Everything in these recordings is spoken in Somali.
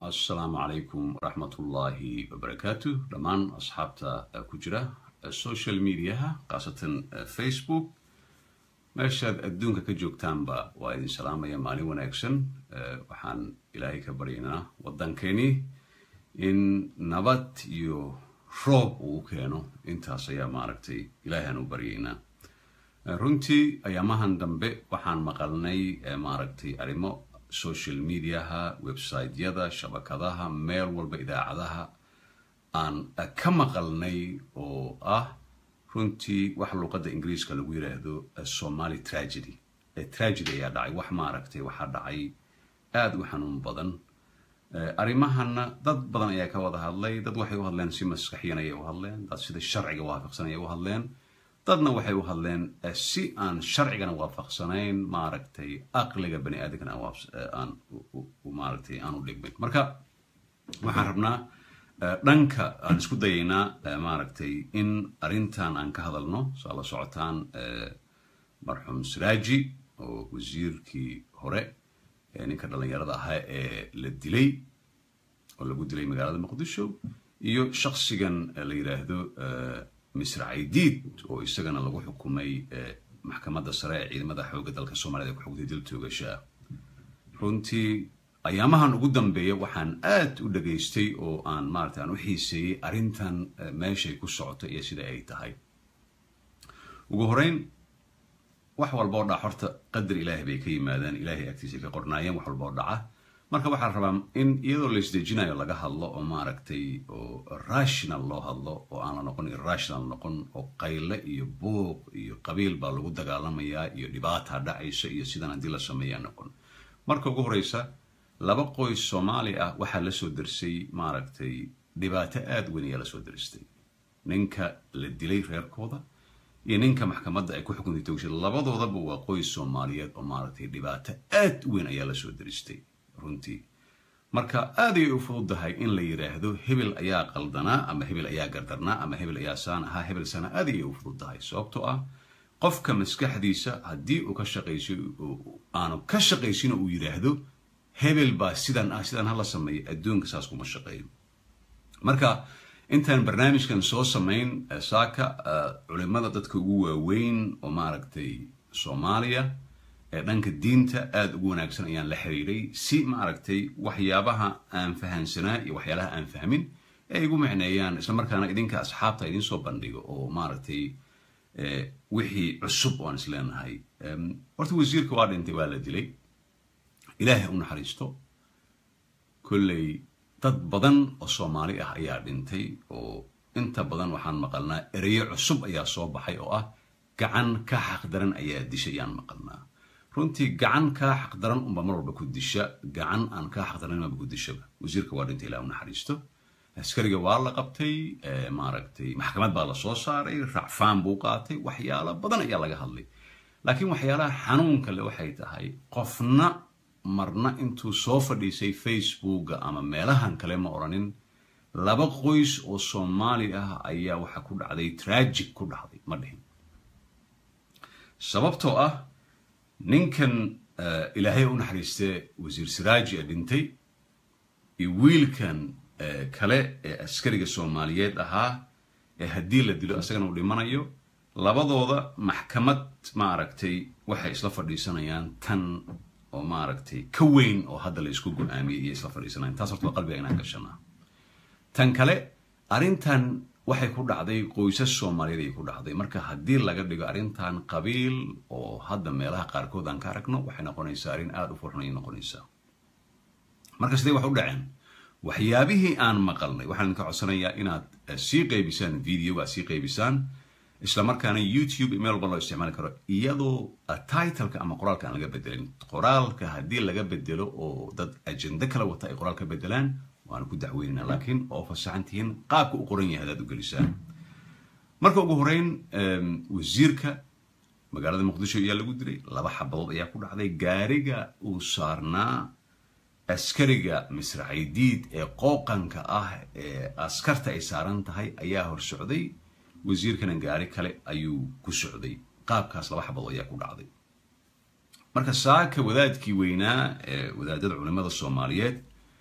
assalaamu calaykum waraxmatullaahi wabarakaatu dhammaan asxaabta ku jira social mediaha khaasatan facebook meeshaad adduunka ka joogtaanba waa idin salaamaya maalin wanaagsan waxaan ilaahay ka baryaynaa waddankeeni in nabad iyo roob uu keeno intaas ayaa maaragtay ilaahay aan u baryaynaa runtii ayaamahan dambe waxaan maqalnay maaragtay arrimo social mediaha websiteyada shabakadaha meel walba idaacadaha aan ka maqalnay oo ah runtii wax luuqadda ingiriiska lagu yidhaahdo somaly tragedy tragedy ayaa dhacay wax maaragtay waxaa dhacay aada u xanuun badan arrimahana dad badan ayaa ka wada hadlay dad waxay u hadleen si maskaxiyan ayay u hadleen dad sida sharciga waafaqsan ayay u hadleen dadna waxay u hadleen si aan sharcigana waafaqsanayn maaragtay aqliga bani aadamkana aan maaragtay aan u dhigmin marka waxaan rabnaa dhanka aan isku dayaynaa maaragtay in arrintan aan ka hadalno saa la socotaan marxuum siraaji oo wasiirkii hore ninka dhallinyarada ahaa ee la dilay oo lagu dilay magaalada muqdisho iyo shaksigan la yidhaahdo misr caydiid oo isagana lagu xukumay maxkamadda sare ee ciidamada xoogga dalka soomaaliyed ee ku xugtay dil toogasho ah runtii ayaamahan ugu dambeeya waxaan aad u dhageystay oo aan maarata aan u xiiseeyey arrintan meeshay ku socoto iyo sida ay tahay ugu horeyn wax walba oo dhaca horta qadar ilaahay bay ka yimaadaan ilaahay agtiisa ka qornaayeen wax walba oo dhaca marka waxaa la rabaa in iyadoo la isdejinayo laga hadlo oo maaragtay oo rational loo hadlo oo aan la noqon irrational noqon oo qayle iyo buuq iyo qabiil baa lagu dagaalamayaa iyo dhibaata dhacaysa iyo sidan haddii la sameeyaa noqon marka ugu horeysa laba qoys soomaali ah waxaa lasoo dersay maaragtay dhibaato aada weyn ayaa lasoo deristay ninka la dilay reerkooda iyo ninka maxkamadda ay ku xukuntay togshada labadoodaba waa qoys soomaaliyeed oo maaragtay dhibaato aad u weyn ayaa lasoo deristay runtii marka aad ayay u fududahay in la yidhaahdo hebel ayaa qaldanaa ama hebel ayaa gardarnaa ama hebel ayaa saan ahaa hebel sana aad ayay u fududahay sababtoo ah qofka maskaxdiisa haddii uu ka shaqayso aanu ka shaqaysin uu yidhaahdo hebel baa sidan ah sidan hala sameeyo adduunka saas kuma shaqeeyo marka intaan barnaamijkan soo samayn saaka culimada dadka ugu waaweyn oo maaragtay soomaaliya ee dhanka diinta aada ugu wanaagsan ayaan la xiriiray si maaragtay waxyaabaha aan fahansanaa iyo waxyaalaha aan fahmin ay igu micneeyaan isla markaana idinka asxaabta idiin soo bandhigo oo maaragtay wixii cusub oo aan is leenahay horta wasiirka waa dhintay waa la dilay ilaahay u naxariisto kolley dad badan oo soomaali ah ayaa dhintay oo inta badan waxaan maqalnaa ereyo cusub ayaa soo baxay oo ah gacan ka xaqdaran ayaa dishay ayaan maqalnaa runtii gacan kaa xaqdaran unba mar walba ku disha gacan aan kaa xaqdaran maba ku dishaba wasiirka waa dhintay ilaa u naxariisto askariga waa la qabtay maaragtay maxkamad baa la soo saaray racfaan buu qaatay waxyaalo badan ayaa laga hadlay laakiin waxyaalaha xanuunka le waxay tahay qofna marna intuu soo fadhiisay facebooka ama meelahan kale ma odhanin laba qoys oo soomaali ah ayaa waxa ku dhacday tragic ku dhacday ma dhihin sababtoo ah ninkan ilaahay u naxariistee wasiir siraaji ee dhintay iyo wiilkan kale ee askariga soomaaliyeed ahaa ee haddii la dilo isagana uu dhimanayo labadooda maxkamad maaragtay waxay isla fadhiisanayaan tan oo maaragtay ka weyn oo hadda la isku go-aamiyay iyo isla fadhiisanayan taas horta waa qalbiga inaan gashanaa tan kale arrintan waxay ku dhacday qoysas soomaaliyeed ay ku dhacday marka haddii laga dhigo arrintan qabiil oo hadda meelaha qaarkood aan ka aragno waxay noqonaysaa arrin aada u furxun ayay noqonaysaa marka sidee wax u dhaceen waxyaabihii aan maqalnay waxaan idinka codsanayaa inaad sii qaybisaan videoga sii qaybisaan isla markaana youtube meel walba loo isticmaali karo iyadoo titleka ama qoraalka aan laga bedelin qoraalka haddii laga bedelo oo dad ajende kala wata ay qoraal ka bedelaan waana ku dacweynana laakiin oo fasaxan tihiin qaabka u qoran yahay hadaad u gelisaan marka ugu horeyn wasiirka magaalada muqdisho ayaa lagu dilay laba xabadood ayaa ku dhacday gaariga uu saarnaa askariga misr caydiid ee qooqanka ah ee askarta ay saaran tahay ayaa hor socday wasiirkana gaari kale ayuu ku socday qaabkaas laba xabadood ayaa ku dhacday marka saaka wadaadkii weynaa ee wadaadada culimada soomaaliyeed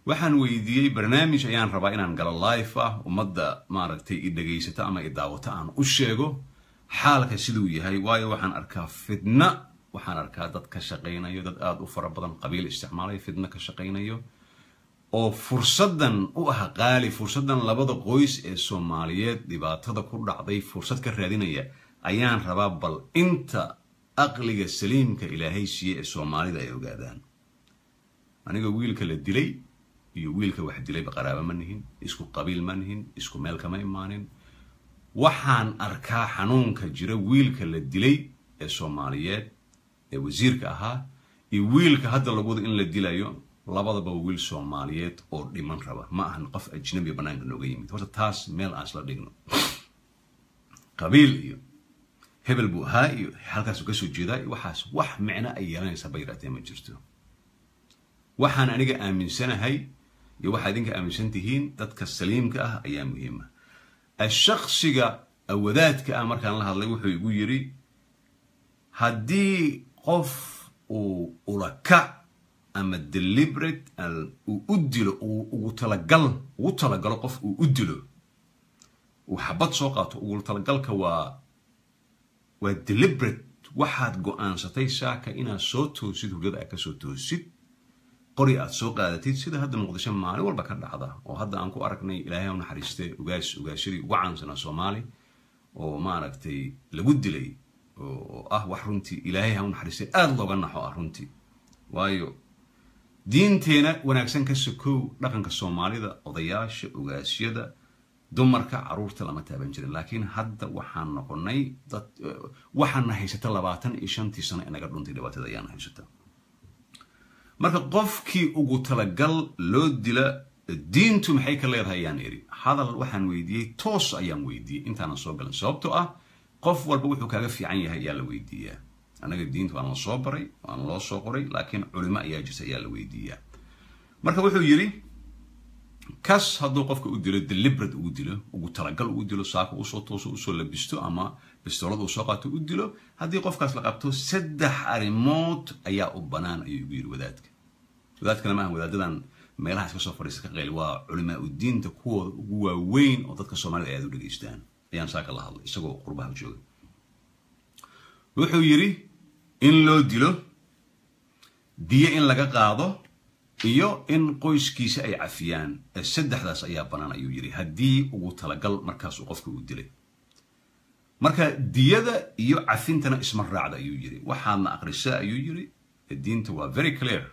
waxaan weydiiyey barnaamij ayaan rabaa inaan galo life ah ummadda maaragtay i dhegaysato ama i daawato aan u sheego xaalka siduu yahay waayo waxaan arkaa fidna waxaan arkaa dad ka shaqaynayo dad aada u fara badan qabiil isticmaalaya fidna ka shaqaynayo oo fursaddan u ah qaali fursaddan labada qoys ee soomaaliyeed dhibaatada ku dhacday fursad ka raadinaya ayaan rabaa bal inta aqliga saliimka ilaahay siiye ee soomaalida ay ogaadaan aniga wiilka la dilay iyo wiilka wax dilayba qaraaba ma nihin isku qabiil ma nihin isku meel kama imaanin waxaan arkaa xanuunka jira wiilka la dilay ee soomaaliyeed ee wasiirka ahaa iyo wiilka hadda lagu wado in la dilayo labadaba wiil soomaaliyeed oo dhiman raba ma ahan qof ajnabi banaanka nooga yimid horta taas meel aan isla dhigno qabiil iyo hebel buu ahaa iyo halkaasu kasoo jeedaa iyo waxaas wax micno ay yeelanaysaa ba yaraatee ma jirto waxaan aniga aaminsanahay iyo waxaa idinka aaminsan tihiin dadka saliimka ah ayaa muhiima ashaksiga wadaadka ah markaan la hadlay wuxuu igu yidhi haddii qof uu ulakac ama deliberate uu u dilo ugu talagal ugu talagalo qof uu u dilo uu xabad soo qaato ugu talagalka waa waa deliberate waxaad go-aansatay saaka inaad soo toosid hurdada aad kasoo toosid qori aad soo qaadatid sida hadda muqdisho maalin walba ka dhacda oo hadda aan ku aragnay ilaahay u naxariiste ugaas ugaashadii ugu caansanaa soomaali oo maaragtay lagu dilay oo ah wax runtii ilaahay ha u naxariistay aada looga naxo ah runtii waayo diinteena wanaagsan ka sokow dhaqanka soomaalida odayaasha ogaasyada dumarka caruurta lama taaban jirin laakiin hadda waxaan noqonay dad waxaana haysata labaatan iyo shantii sano inaga dhuntay dhibaatada ayaana haysata marka qofkii ugu talagal loo dila diintu maxay ka leedahay ayaan iri hadal waxaan weydiiyey toos ayaan weydiiyey intaanan soo galan sababtoo ah qof walba wuxuu kaaga fiican yahay ayaa la weydiiyaa annaga diinta waan la soo baray waan loo soo qoray laakiin culimo ayaa jirta ayaa la weydiiyaa marka wuxuu yidhi kas hadduu qofka u dilo deliberate ugu dilo ugu talagal ugu dilo saaka usoo tooso usoo labisto ama bistoolad uu soo qaato u dilo haddii qofkaas la qabto saddex arrimood ayaa u bannaan ayuu igu yidhi wadaadka wadaadkana maaha wadaadadan meelaha iska soo fadhiista ka qeyl waa culimaa u diinta kuwooda ugu waaweyn oo dadka soomaalida ay aad u dhegaystaan ayaan saaka la hadlay isagoo qurbaha jooga wuxuu yidhi in loo dilo diyo in laga qaado iyo in qoyskiisa ay cafiyaan saddexdaas ayaa bannaan ayuu yidhi haddii ugu talagal markaasuu qofka uu dilay marka diyada iyo cafintana isma raacda ayuu yidhi waxaadna aqrisaa ayuu yidhi diinta waa very clear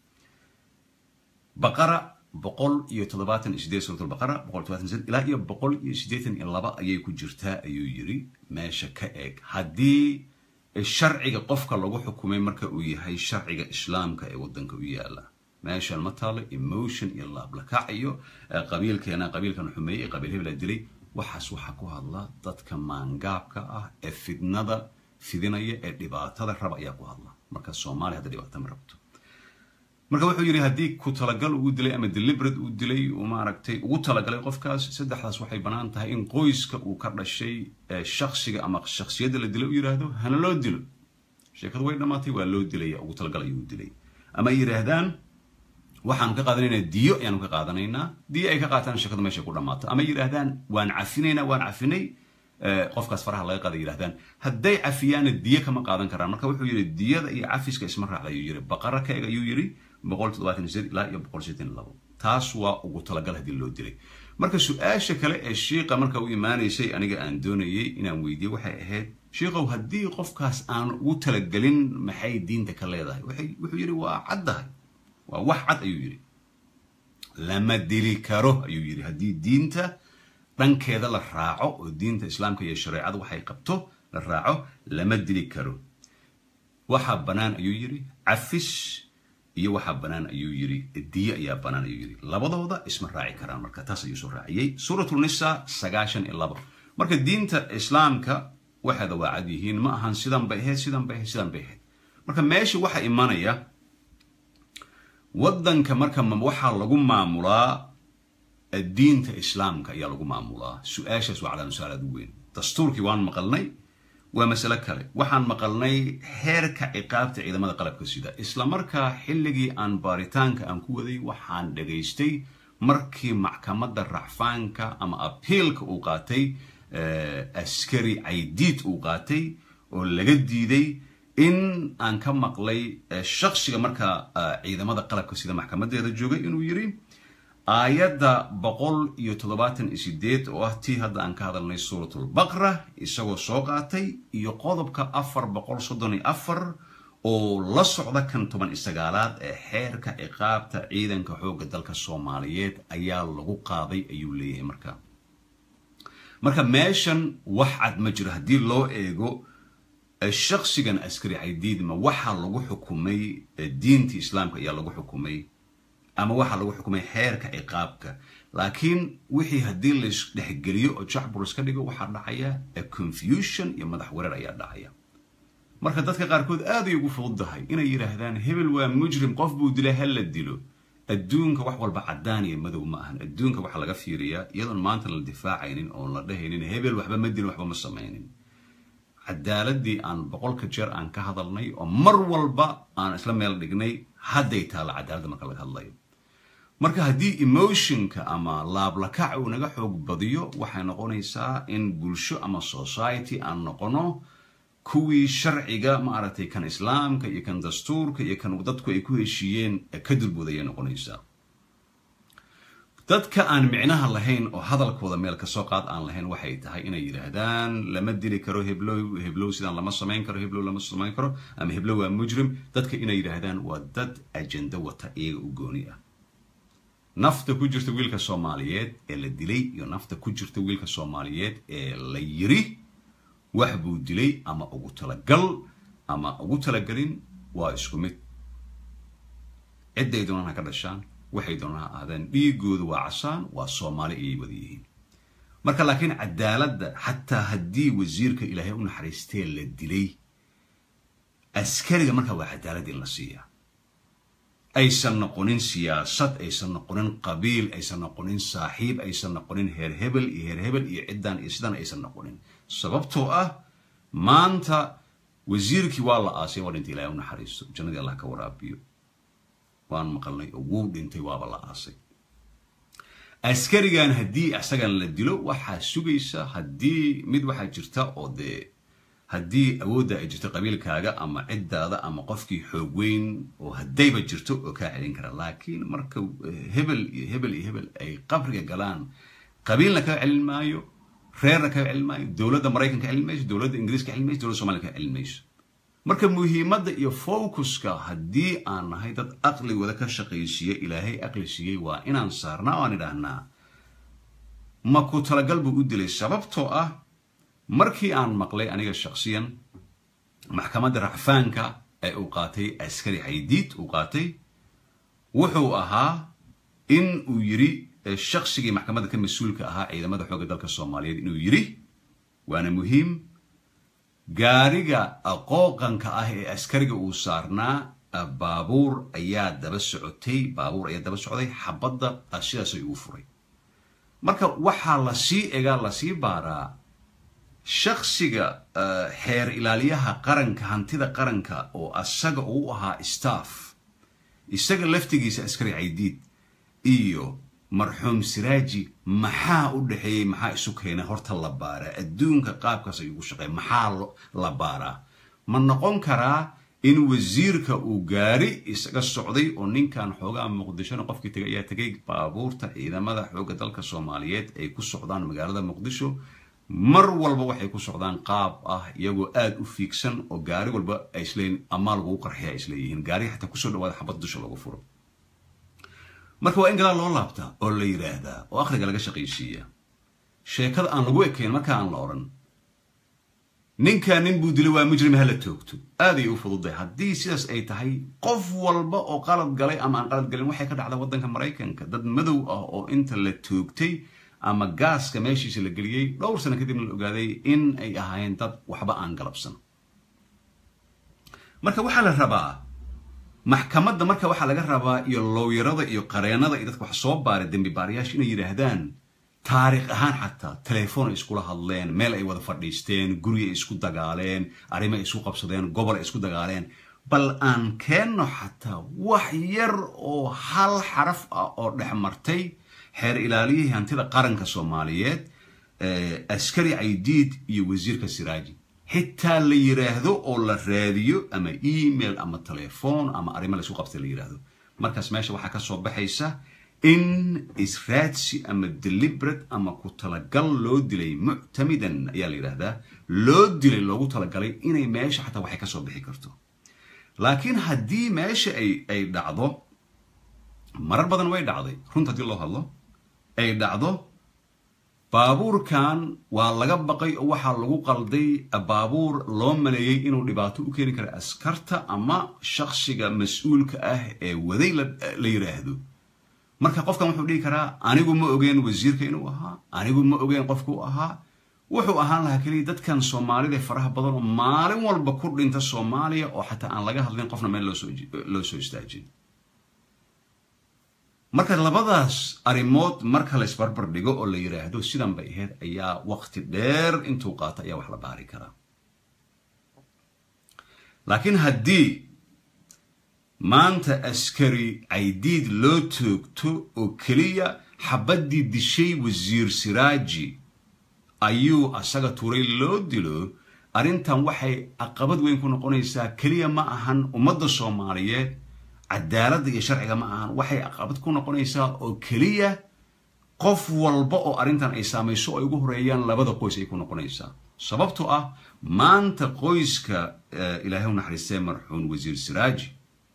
baqara boqol iyo toddobaatan iyo sideed suuratul baqara boqol toddobaatan sideed ilaa iyo boqol iyo siddeetan iyo laba ayay ku jirtaa ayuu yidhi meesha ka eeg haddii sharciga qofka lagu xukumay marka uu yahay sharciga islaamka ee waddanka u yaala meeshan ma taalo emotion iyo laablakac iyo qabiilkeena qabiilkan xumeeyey qabiil hebela dilay waxaas waxaa ku hadla dadka maangaabka ah ee fidnada fidinaya ee dhibaatada raba ayaa ku hadla marka soomaaliya hadda dhibaato ma rabto marka wuxuu yidhi haddii ku talagal ugu dilay ama deliberate uu dilay uu maaragtay ugu talagalay qofkaas saddexdaas waxay bannaan tahay in qoyska uu ka dhashay shaksiga ama shaksiyadda la dilay u yidhaahdo hana loo dilo sheekadu way dhammaatay waa loo dilaya ugu talagal ayuu dilay ama ay yidhaahdaan waxaanu ka qaadanaynaa diyo ayaanu ka qaadanaynaa diyo ay ka qaataan sheekadu meeshay ku dhammaato ama yidhaahdaan waan cafinaynaa waan cafinay qofkaas faraha laga qaada yidhahdaan hadday cafiyaana diyo kama qaadan karaan marka wuxuu yidhi diyada iyo cafiska isma raacda ayuu yidhi baqara ka eg ayuu yidhi boqol toddobaatan sideed ilaa iyo boqol sideetan labo taas waa ugu talagal haddii loo dilay marka su-aasha kale ee shiiqa marka u imaanaysay aniga aan doonayay inaan weydiiye waxay ahayd shiikow haddii qofkaas aan ugu talagelin maxay diinta ka leedahay wuxuu yidhi waa caddahay waa wax cad ayuu yidhi lama dili karo ayuu yidhi haddii diinta dhankeeda la raaco oo diinta islaamka iyo shareecada waxay qabto la raaco lama dili karo waxaa bannaan ayuu yidhi cafis iyo waxaa bannaan ayuu yidhi diyo ayaa bannaan ayuu yidhi labadooda isma raaci karaan marka taas ayuu soo raaciyey suuratulnisa sagaashan iyo labo marka diinta islaamka waxeeda waa cad yihiin ma ahan sidan bay ahayd sidan bay ahayd sidan bay ahayd marka meesha waxaa imanaya waddanka marka waxaa lagu maamulaa diinta islaamka ayaa lagu maamulaa su-aashaas waa calaamad su-aalaad u weyn dastuurkii waan maqalnay waa masale kale waxaan maqalnay heerka ciqaabta ciidamada qalabka sida isla markaa xilligii aan baaritaanka aan ku waday waxaan dhagaystay markii maxkamadda racfaanka ama abiilka uu qaatay askari caydiid uu qaatay oo laga diiday in aan ka maqlay shaksiga markaa ciidamada qalabka sida maxkamadeeda joogay inuu yiri aayadda boqol iyo toddobaatan iyo sideed oo ah tii hadda aan ka hadalnay suuratulbaqra isagoo soo qaatay iyo qodobka afar boqol soddon iyo afar oo la socda kan toban iyo sagaalaad ee xeerka ciqaabta ciidanka xoogga dalka soomaaliyeed ayaa lagu qaaday ayuu leeyahay marka marka meeshan wax cad ma jiro haddii loo eego shaksigan askari caydiidma waxaa lagu xukumay diinta islaamka ayaa lagu xukumay ama waxaa lagu xukumay xeerka ciqaabka laakiin wixii haddii laisdhexgeliyo oo jacbur iska dhigo waxaa dhacaya confusion iyo madax wareer ayaa dhacaya marka dadka qaarkood aaday ugu fududahay inay yidhaahdaan hebel waa mujrim qof buu dilay ha la dilo adduunka wax walba caddaan iyo madow ma ahan adduunka waxaa laga fiiriyaa iyadoon maanta la difaacaynin oon la dhehaynin hebel waxba ma dilin waxba ma samaynin cadaaladii aan boqolka jeer aan ka hadalnay oo mar walba aan isla meel dhignay hadday taalla cadaaladda marka laga hadlayo marka haddii emotionka ama laablakac uu naga xoog badiyo waxay noqonaysaa in bulsho ama society aan noqono kuwii sharciga maaragtay kan islaamka iyo kan dastuurka iyo kan dadku ay ku heshiiyeen ka dulbood ayay noqonaysaa dadka aan micnaha lahayn oo hadalkooda meel kasoo qaad aan lahayn waxay tahay inay yidhaahdaan lama dili karo heblow heblow sidaan lama samayn karo heblow lama samayn karo ama heblow waa mujrim dadka inay yidhaahdaan waa dad ajendo wata iyaga u gooni ah nafta ku jirta wiilka soomaaliyeed ee la dilay iyo nafta ku jirta wiilka soomaaliyeed ee la yiri wax buu dilay ama ugu talagal ama ugu talagelin waa isku mid cidday doonaan ha ka dhashaan waxay doonaan ha ahaadeen dhiigooda waa casaan waa soomaali ayay wada yihiin marka laakiin cadaaladda xataa haddii wasiirka ilaahay u naxariistee la dilay askariga markaa waa cadaalad in la siiyaa aysan noqonin siyaasad aysan noqonin qabiil aysan noqonin saaxiib aysan noqonin heer hebel iyo heer hebel iyo ciddan iyo sidan aysan noqonin sababtoo ah maanta wasiirkii waa la aasay waa dhintay ilahay u naxariisto jannadii allah ka waraabiyo waan maqalnay oo wuu dhintay waaba la aasay askarigan haddii isagan la dilo waxaa sugaysa haddii mid waxaa jirta oo dee haddii awoodda ay jirto qabiilkaaga ama ciddaada ama qofkii xoog weyn oo haddayba jirto oo kaa celin kara laakiin marka hebel iyo hebel iyo hebel ay qabriga galaan qabiilna kaa celin maayo reerna kaa celin maayo dowladda maraykan ka celin mayso dowladda ingiriis ka celin mayso dowladda somaliya ka celin mayso marka muhiimadda iyo focuska haddii aan nahay dad aqligooda ka shaqaysiiya ilaahay aqli siiyey waa inaan saarnaa oo aan idhaahnaa ma ku talagal buu u dilay sababtoo ah markii aan maqlay aniga shaksiyan maxkamadda racfaanka ee uu qaatay askari caydiid uu qaatay wuxuu ahaa in uu yiri shaksigii maxkamadda ka mas-uulka ahaa ciidamada xoogga dalka soomaaliyeed inuu yiri waana muhiim gaariga qooqanka ah ee askariga uu saarnaa baabuur ayaa daba socotay baabuur ayaa daba socday xabadda sidaasay ugu furay marka waxaa lasii egaa lasii baaraa shaksiga xeer ilaaliyaha qaranka hantida qaranka oo asaga uu ahaa staff isaga laftigiisa askari caydiid iyo marxuum siraaji maxaa u dhexeeyey maxaa isu keenay horta la baaraa adduunka qaabkaas ay ugu shaqeey maxaa la baaraa ma noqon karaa in wasiirka uu gaari isaga socday oo ninkan xoogaa muqdishona qofkii tegay ayaa tegay baabuurta ciidamada xoogga dalka soomaaliyeed ay ku socdaan magaalada muqdisho mar walba waxay ku socdaan qaab ah iyagoo aada u fiigsan oo gaari walba ay isleeyiin amaa lagugu qarxiya ay isleeyihiin gaariga xataa kusoo dhawaada xabad dusha lagu furo marka waa in gadaal loo laabtaa oo la yidhaahdaa oo akhriga laga shaqaysiiya sheekada aan lagu ekayn marka aan la odhan ninkaa nin buu dilay waa mujrima hala toogto aaday u fududay haddii sidaas ay tahay qof walba oo qalad galay ama aan qalad galin waxay ka dhacda waddanka maraykanka dad madow ah oo inta la toogtay ama gaaska meeshiisa la geliyey dhowr sano kadibna la ogaaday in ay ahaayeen dad waxba aan galabsan marka waxaa la rabaa maxkamadda marka waxaa laga rabaa iyo looyarada iyo qareenada iyo dadka wax soo baaray dembi baarayaasha inay yidhaahdaan taariikh ahaan xataa telefoon ay iskula hadleen meel ay wada fadhiisteen guri ay isku dagaaleen arrimo ay isku qabsadeen gobol ay isku dagaaleen bal aan keenno xataa wax yar oo hal xaraf ah oo dhex martay xeer ilaaliyihii hantida qaranka soomaaliyeed askari caydiid iyo wasiirka siraaji xitaa la yiraahdo oo la raadiyo ama email ama telefoon ama arrimo la isku qabtay la yiraahdo markaas meesha waxaa ka soo baxaysa in israadsi ama deliberate ama ku talagal loo dilay muctamidan ayaa la yidhaahdaa loo dilay loogu talagalay inay meesha xataa waxay kasoo bixi karto laakiin haddii meesha ay ay dhacdo marar badan way dhacday runta haddii loo hadlo ay dhacdo baabuurkan waa laga baqay oo waxaa lagu qalday baabuur loo maleeyey inuu dhibaato u keeni kara askarta ama shaksiga mas-uulka ah ee waday la yiraahdo marka qofkan wuxuu dhihi karaa anigu ma ogeen wasiirka inuu ahaa anigu ma ogeen qofkuu ahaa wuxuu ahaan lahaa keliya dadkan soomaalida faraha badan oo maalin walba ku dhinta soomaaliya oo xataa aan laga hadlin qofna meel loo soo istaajin marka labadaas arrimood marka la isbarbar dhigo oo la yiraahdo sidan bay ahayd ayaa waqti dheer intuu qaato ayaa wax la baari karaa laakiin haddii maanta askari caydiid loo toogto oo keliya xabaddii dishay wasiir siraaji ayuu asaga turay loo dilo arrintan waxay caqabad weyn ku noqonaysaa keliya ma ahan ummadda soomaaliyeed cadaaladda iyo sharciga ma ahan waxay caqabad ku noqonaysaa oo keliya qof walba oo arrintan ay saamayso oo ay ugu horeeyaan labada qoys ay ku noqonaysaa sababtoo ah maanta qoyska ilaahay u naxariistee marxuun wasiir siraaji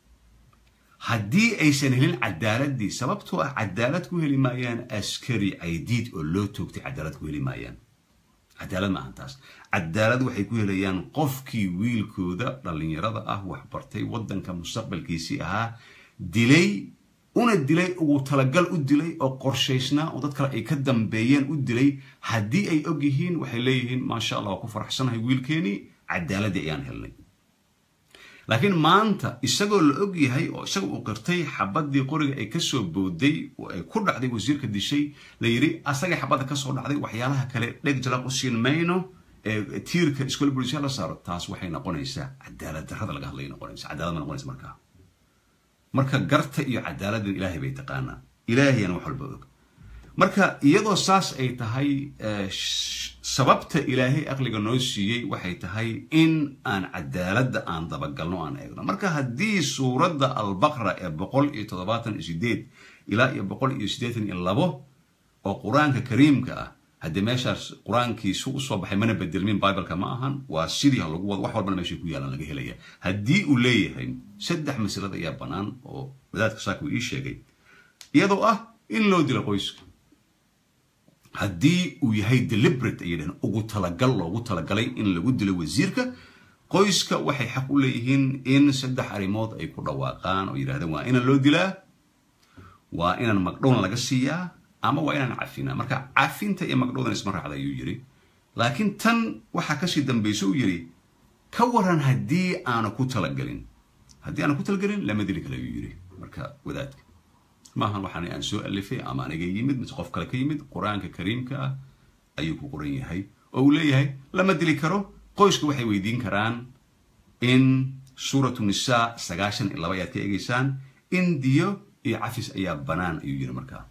haddii aysan helin cadaaladii sababtoo ah cadaalad ku heli maayaan askari caydiid oo loo toogtay cadaalad ku heli maayaan cadaalad maahan taas cadaalad waxay ku helayaan qofkii wiilkooda dhallinyarada ah waxbartay waddanka mustaqbalkiisii ahaa dilay una dilay ugu talagal u dilay oo qorshaysnaa oo dad kale ay ka dambeeyeen u dilay haddii ay og yihiin waxay leeyihiin maasha allah waa ku faraxsanahay wiilkeenii cadaaladii ayaan helnay laakiin maanta isagoo la og yahay oo isaga uu qirtay xabadii qoriga ay kasoo booday oo ay ku dhacday wasiirka dishay la yidhi asagay xabadda kasoo dhacday waxyaalaha kale dheg jalaq u siin mayno ee tiirka iskool bulsha la saaro taas waxay noqonaysaa cadaalad darrada laga hadlaya noqonaysa cadaalad ma noqonaysa markaa marka garta iyo cadaaladda ilaahay bay taqaanaa ilaahayana wax walba og marka iyadoo saas ay tahay sababta ilaahay aqliga noo siiyey waxay tahay in aan cadaaladda aan dabagalno aan eegno marka haddii suuradda albaqra ee boqol iyo toddobaatan iyo sideed ilaa iyo boqol iyo siddeetan iyo labo oo qur-aanka kariimka ah haddii meeshaas qur-aankiisu usoo baxay mana bedelmin bibleka ma ahan waa sidii lagu wado wax walbana meeshay ku yaalaan laga helaya haddii uu leeyahay saddex masalad ayaa bannaan oo wadaadka saaka uu ii sheegay iyadoo ah in loo dilo qoyska haddii uu yahay deliberate ayay dhaheen ugu talagal loogu talagalay in lagu dilo wasiirka qoyska waxay xaq u leeyihiin in saddex arrimood ay ku dhawaaqaan oo yidhahdeen waa inaan loo dilaa waa inaan magdhowna laga siiyaa ama waa inaan cafinaa marka cafinta iyo magdhowdan isma raacda ayuu yidhi laakiin tan waxaa kasii dambaysa uu yidhi ka waran haddii aana ku talagelin haddii aana ku talagelin lama dili kale ayuu yidhi marka wadaadka maahan waxaan aan soo alifay ama aniga yimid mise qof kale ka yimid qur-aanka kariimka ah ayuu ku qoran yahay oo uu leeyahay lama dili karo qoysku waxay weydiin karaan in suuratu nisaa sagaashan iyo laba ayaad ka eegeysaan in diyo iyo cafis ayaa banaan ayuu yidhi markaa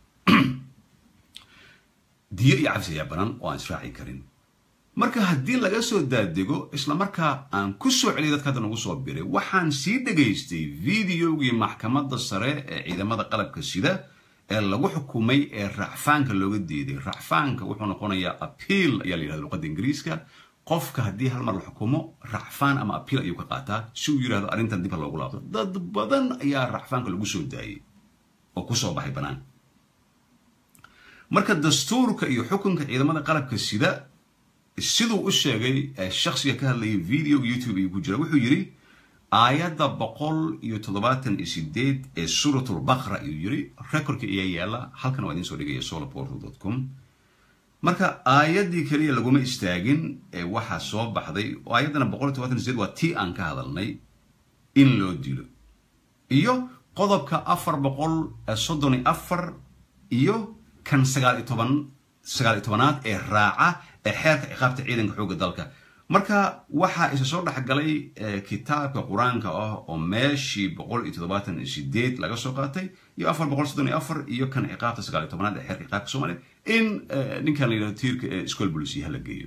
diyo iyo cafis ayaa banaan oo aan israaci karin marka haddii laga soo daadego isla markaa aan ku soo celiyay dadka hadda nagu soo biray waxaan sii dhegaystay videogii maxkamadda sare ee ciidamada qalabka sida ee lagu xukumay ee racfaanka looga diiday racfaanka wuxuu noqonayaa apiil ayaa la yidhahda luqadda ingiriiska qofka haddii hal mar la xukumo racfaan ama apiil ayuu ka qaataa si uu yidhahdo arrintan dib ha loogu laabto dad badan ayaa racfaanka lagu soo daayay oo kusoo baxay bannaan marka dastuurka iyo xukunka ciidamada qalabka sida siduu u sheegay shaksiga ka hadlayay videoga youtube ayuu ku jira wuxuu yidhi aayadda boqol iyo toddobaatan iyo sideed ee suuratulbaqra ayuu yidhi recordka ayaa yaala halkan waa idiin soo dhigaya solarportal com marka aayaddii keliya laguma istaagin ee waxaa soo baxday oo aayaddana boqol iyo todobatan iyo sideed waa tii aan ka hadalnay in loo dilo iyo qodobka afar boqol soddon iyo afar iyo kan sagaal iyo toban sagaal iyo tobanaad ee raaca ee xeerka ciqaabta ciidanka xoogga dalka marka waxaa isa soo dhexgalay kitaabka qur-aanka ah oo meeshii boqol iyo toddobaatan iyo sideed laga soo qaatay iyo afar boqol soddon iyo afar iyo kan ciqaabta sagaal iyo tobanaad ee xeerka ciqaabka soomaaliya in ninkan la yidhahdo tiirka ee school policy hala geeyo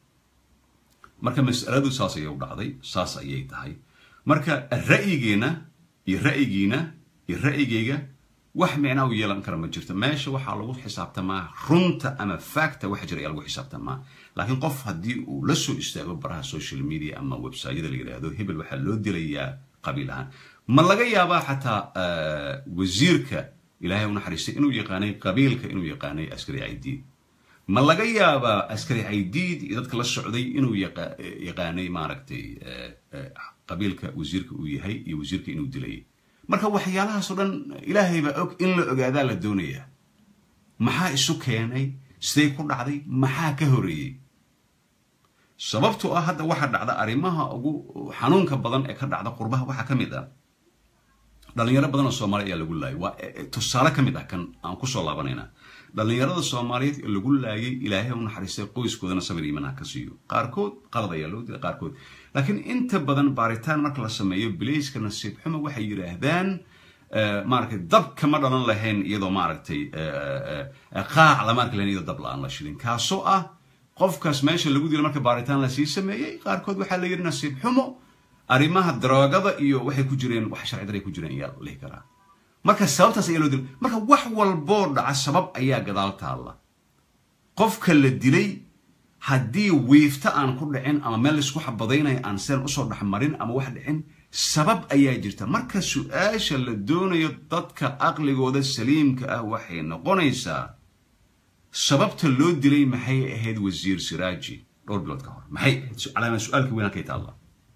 marka mas'aladu saas ayay u dhacday saas ayay tahay marka ra'yigeena iyo ra'yigiina iyo ra'yigayga wax micnaa u yeelan kara ma jirto meesha waxaa lagu xisaabtamaa runta ama facta waxa jira ayaa lagu xisaabtamaa laakiin qof haddii uu la soo istaago baraha social media ama websiteyada la yidhaahdo hebel waxaa loo dilayaa qabiil ahaan ma laga yaabaa xataa wasiirka ilaahay u naxariistay inuu yaqaanay qabiilka inuu yaqaanay askari caydiid ma laga yaabaa askari caydiid iyo dadka la socday inuu yaqaanay maaragtay qabiilka wasiirka uu yahay iyo wasiirka inuu dilayay marka waxyaalahaasoo dhan ilaahay baa og in la ogaadaa la doonayaa maxaa isu keenay siday ku dhacday maxaa ka horeeyey sababtoo ah hadda waxaa dhacda arrimaha ugu xanuunka badan ee ka dhacda qurbaha waxaa ka mid ah dhalinyaro badan oo soomaaliya ayaa lagu laayay waa tusaale ka mid ah kan aan kusoo laabanaynaa dhalinyarada soomaaliyeed ee lagu laayay ilaahay u naxariistay qoyskoodana sabir iimanha ka siiyo qaarkood qalad ayaa loo dilay qaarkood laakiin inta badan baaritaan marka la sameeyo bilayska nasiib xumo waxay yidhaahdaan maaragtay dab kama dhalan lahayn iyadoo maaragtay qaac lama arki lahayn iyadoo dab la-aan la shilin kaasoo ah qofkaas meesha lagu dilo marka baaritaan lasii sameeyey qaarkood waxaa la yidhi nasiib xumo arrimaha daroogada iyo waxay ku jireen wax sharci daray ku jireen ayaa lihi karaa marka sababtaas ayaa loo dilay marka wax walboo dhaca sabab ayaa gadaal taalla qofka la dilay haddii wiifta aan ku dhicin ama meel laisku xabadaynayo aan seen usoo dhexmarin ama wax dhicin sabab ayaa jirta marka su-aasha la doonayo dadka aqligooda saliimka ah waxay noqonaysaa sababta loo dilay maxay ahayd wasiir siraaji dhowr bilood ka hor maxay calaama su-aalka weyn halkay taalla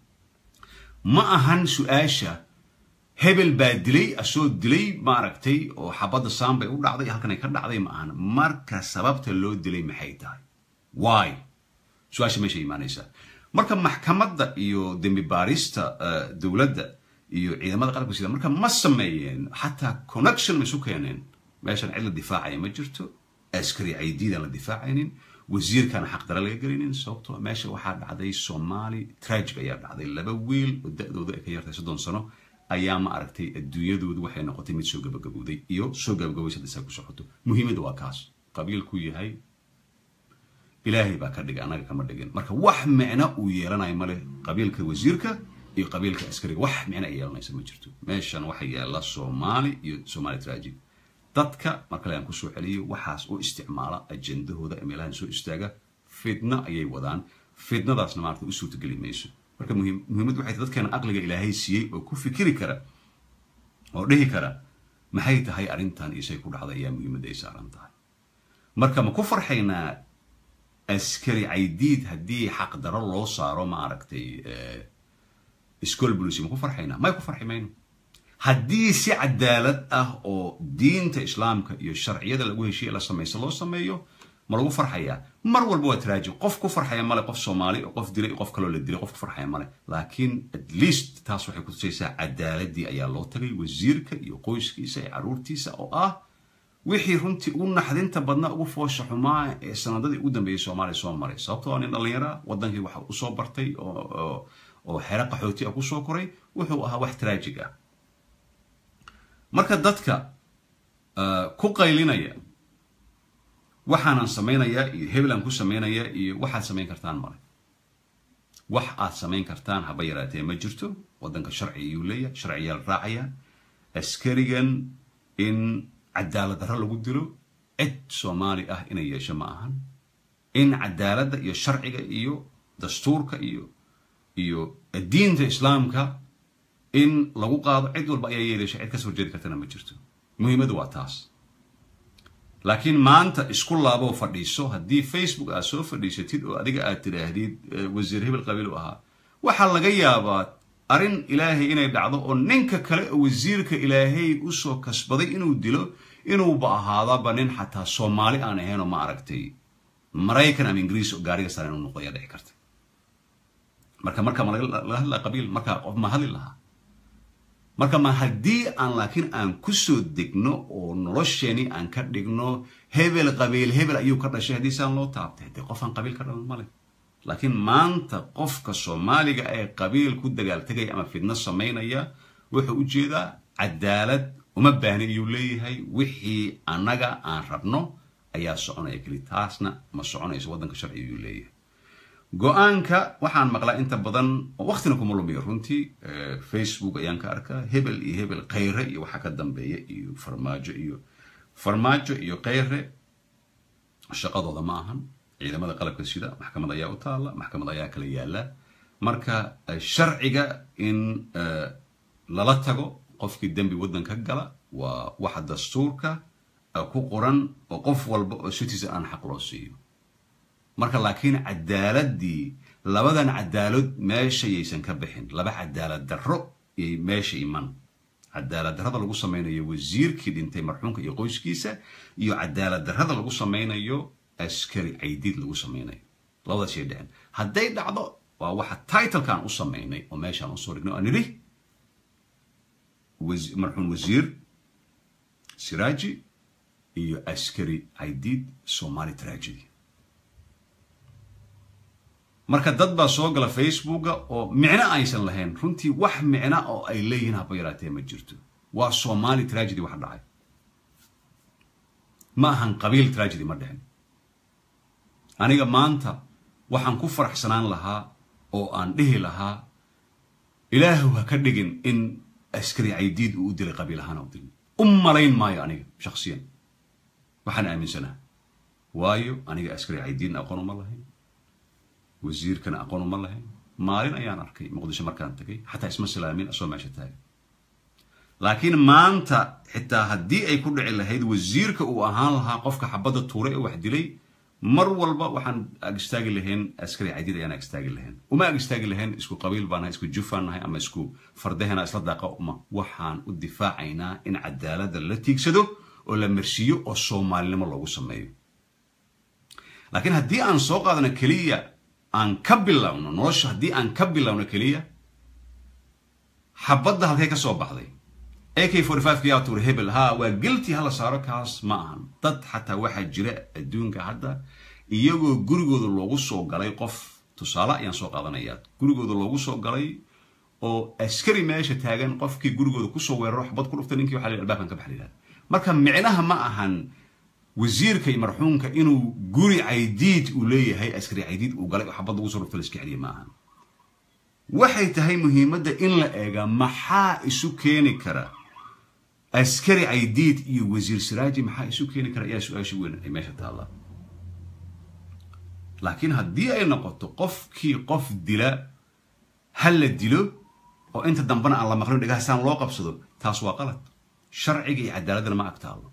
ma ahan su-aasha hebel baa dilay asoo dilay maaragtay oo xabadda saan bay u dhacday halkanay ka dhacday ma ahan marka sababta loo dilay maxay tahay why su-aasha meesha imaanaysaa marka maxkamadda iyo dembi baarista dowladda iyo ciidamada qalabka sida marka ma sameeyeen xataa connection ma isu keeneen meeshan cid la difaacaya ma jirto askari caydiidaan la difaacaynin wasiirkaana xaqdara laga gelinin sababtoo meesha waxaa dhacday soomaali tragic ayaa dhacday laba wiil oo da-dooda ay ka yartay soddon sano ayaa ma aragtay adduunyadoodu waxay noqotay mid soo gabagabowday iyo soo gabagabaysa hadda saa ku socoto muhiimadda waa kaas qabiilku yahay ilaahay baa ka dhigay annaga kama dhigin marka wax micno uu yeelanayo male qabiilka wasiirka iyo qabiilka askariga wax micno ay yeelanaysa ma jirto meeshan waxa yaala soomaali iyo somaali tragic dadka markale aan kusoo celiyo waxaas u isticmaala ajendahooda ee meelahan soo istaaga fidno ayay wadaan fidnadaasna maarata u suurtageli mayso marka muhiimaddu waxay tahay dadkeena aqliga ilaahay siiyey oo ku fikiri kara oo dhihi kara maxay tahay arrintan iyo say ku dhacday ayaa muhiimadda ay saaran tahay marka ma ku farxaynaa askari caydiid haddii xaqdaro loo saaro ma aragtay school policy ma ku farxaynaa may ku farxi mayno haddii si cadaalad ah oo diinta islaamka iyo sharciyada lagu heshiye la samayso loo sameeyo ma lagu farxayaa mar walba waa traaji qof ku farxaya male qof soomaali oo qof dilay qof kaloo la dilay qof ku farxaya male laakiin at least taas waxay kutusaysaa cadaaladii ayaa loo tagay wasiirka iyo qoyskiisa iyo caruurtiisa oo ah wixii runtii ugu naxdinta badna ugu foosha xumaa ee sanadadii ugu dambeeyey soomaaliya soo maray sababtoo a nin dhallinyara waddankii waxa usoo bartay oo xero qaxooti ah kusoo koray wuxuu ahaa wax traajig ah marka dadka ku qaylinaya waxaanan samaynayaa iyo hebelaan ku samaynayaa iyo waxaad samayn kartaan male wax aad samayn kartaan haba yaraatee ma jirto waddanka sharci ayuu leeyahay sharciyaa la raacaya askarigan in cadaalad darro lagu dilo cid soomaali ah inay yeesho ma ahan in cadaaladda iyo sharciga iyo dastuurka iyo iyo diinta islaamka in lagu qaado cid walba ayaa yeelaysa cid kasoo horjeedi kartana ma jirto muhiimaddu waa taas laakiin maanta isku laaboo fadhiiso haddii facebook aad soo fadhiisatid oo adiga aad tidhaahdid wasiir hebel qabiil u ahaa waxaa laga yaabaa arrin ilaahay inay dhacdo oo ninka kale oo wasiirka ilaahay usoo kasbaday inuu dilo inuuba ahaadaba nin xataa soomaali aan ahaynoo ma aragtay maraykan ama ingiriis oo gaariga saaran inuu noqdo ayaa dhici karta marka marka ma laga hadlaa qabiil markaa qof ma hadli lahaa marka ma haddii aan laakiin aan ku soo degno oo nolosheeni aan ka dhigno hebel qabiil hebel ayuu ka dhashay haddii saan loo taabtay dee qof aan qabiil ka dhalan male laakiin maanta qofka soomaaliga ee qabiil ku dagaaltegaya ama fidno samaynaya wuxuu u jeedaa cadaalad uma baahni iyuu leeyahay wixii annaga aan rabno ayaa soconaya keli taasna ma soconayso waddanka sharci iyuu leeyahay go-aanka waxaan maqlaa inta badan oo waktina kuma lumiyo runtii facebook ayaan ka arkaa hebel iyo hebel khayre iyo waxaa ka dambeeya iyo farmaajo iyo farmaajo iyo khayre shaqadooda ma ahan ciidamada qalabka sida maxkamad ayaa u taalla maxkamad ayaa kala yaala marka sharciga in lala tago qofkii dembi waddanka gala waa waxa dastuurka ku qoran oo qof walba oo citizen aan xaq loo siiyo marka laakiin cadaaladii labadan cadaalad meesha yaysan ka bixin laba cadaalad darro yay meesha iman cadaalad darrada lagu samaynayo wasiirkii dhintay marxuumka iyo qoyskiisa iyo cadaalad darrada lagu samaynayo askari caydiid lagu samaynayo labadaas yay dhicin hadday dhacdo waa waxa titlekaan u samaynay oo meeshaan usoo dhignay oo nidhi marxuum wasiir siraaji iyo askari caydiid somali tragedy marka dad baa soo gala facebooka oo micno aysan lahayn runtii wax micno oo ay leeyihiin haba yaraatee ma jirto waa somali tragedy wax dhacay ma ahan qabiil tragedy ma dhicin aniga maanta waxaan ku faraxsanaan lahaa oo aan dhihi lahaa ilaahu ha ka dhigin in askari caydiid uu u dilay qabiil ahaan u dilay u malayn maayo aniga shaksiyan waxaan aaminsanaha waayo aniga askari caydiidna aqoon uma lahayn wasiirkana aqoon uma lahayn maalin ayaan arkay muqdisho markaan tagay xataa isma salaamin asoo meesha taagan laakiin maanta xitaa haddii ay ku dhici lahayd wasiirka uu ahaan lahaa qofka xabadda tuure ee wax dilay mar walba waxaan ag istaagi lahayn askari cadiid ayaan ag istaagi lahayn uma ag istaagi lahayn isku qabiil baan nahay isku jufaan nahay ama isku fardahena isla daaqa uma waxaan u difaacaynaa in cadaaladda la tiigsado oo la marsiiyo oo soomaalinimo loogu sameeyo laakiin haddii aan soo qaadano keliya aan ka bilowno nolosha haddii aan ka bilowno keliya xabadda halkay ka soo baxday ak forty five yaa tuure hebel ha waa guilty hala saaro kaas ma ahan dad xataa waxaa jira adduunka hadda iyagoo gurigooda loogu soo galay qof tusaale ayaan soo qaadanayaa gurigooda loogu soo galay oo askari meesha taagan qofkii gurigooda kusoo weeraro xabad ku dhuftay ninkii waxa la albaabkan ka bax la marka micnaha ma ahan wasiirka iyo marxuumka inuu guri caydiid uu leeyahay askari caydiid uu galay oo xabad lagu soo dhuftay la iska celiya ma ahan waxay tahay muhiimadda in la eega maxaa isu keeni kara askari caydiid iyo wasiir siraaji maxaa isu keeni kara ayaa su-aasha weyn ay meesha taallaa laakiin haddii ay noqoto qofkii qof dila ha la dilo oo inta dambena aan la maqlin dhegahasaan loo qabsado taas waa qalad sharciga iyo cadaaladana ma ag taallo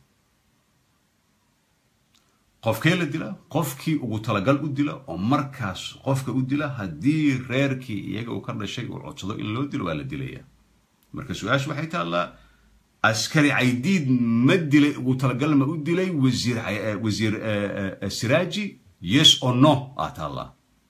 qofkee la dila qofkii ugu talagal u dila oo markaas qofka u dila haddii reerkii iyaga uu ka dhashay uu codsado in loo dilo waa la dilaya marka su-aasha waxay taallaa askari caydiid ma dilay ugu talagal ma u dilay wasiir wasiir siraaji yes or no aa taallaa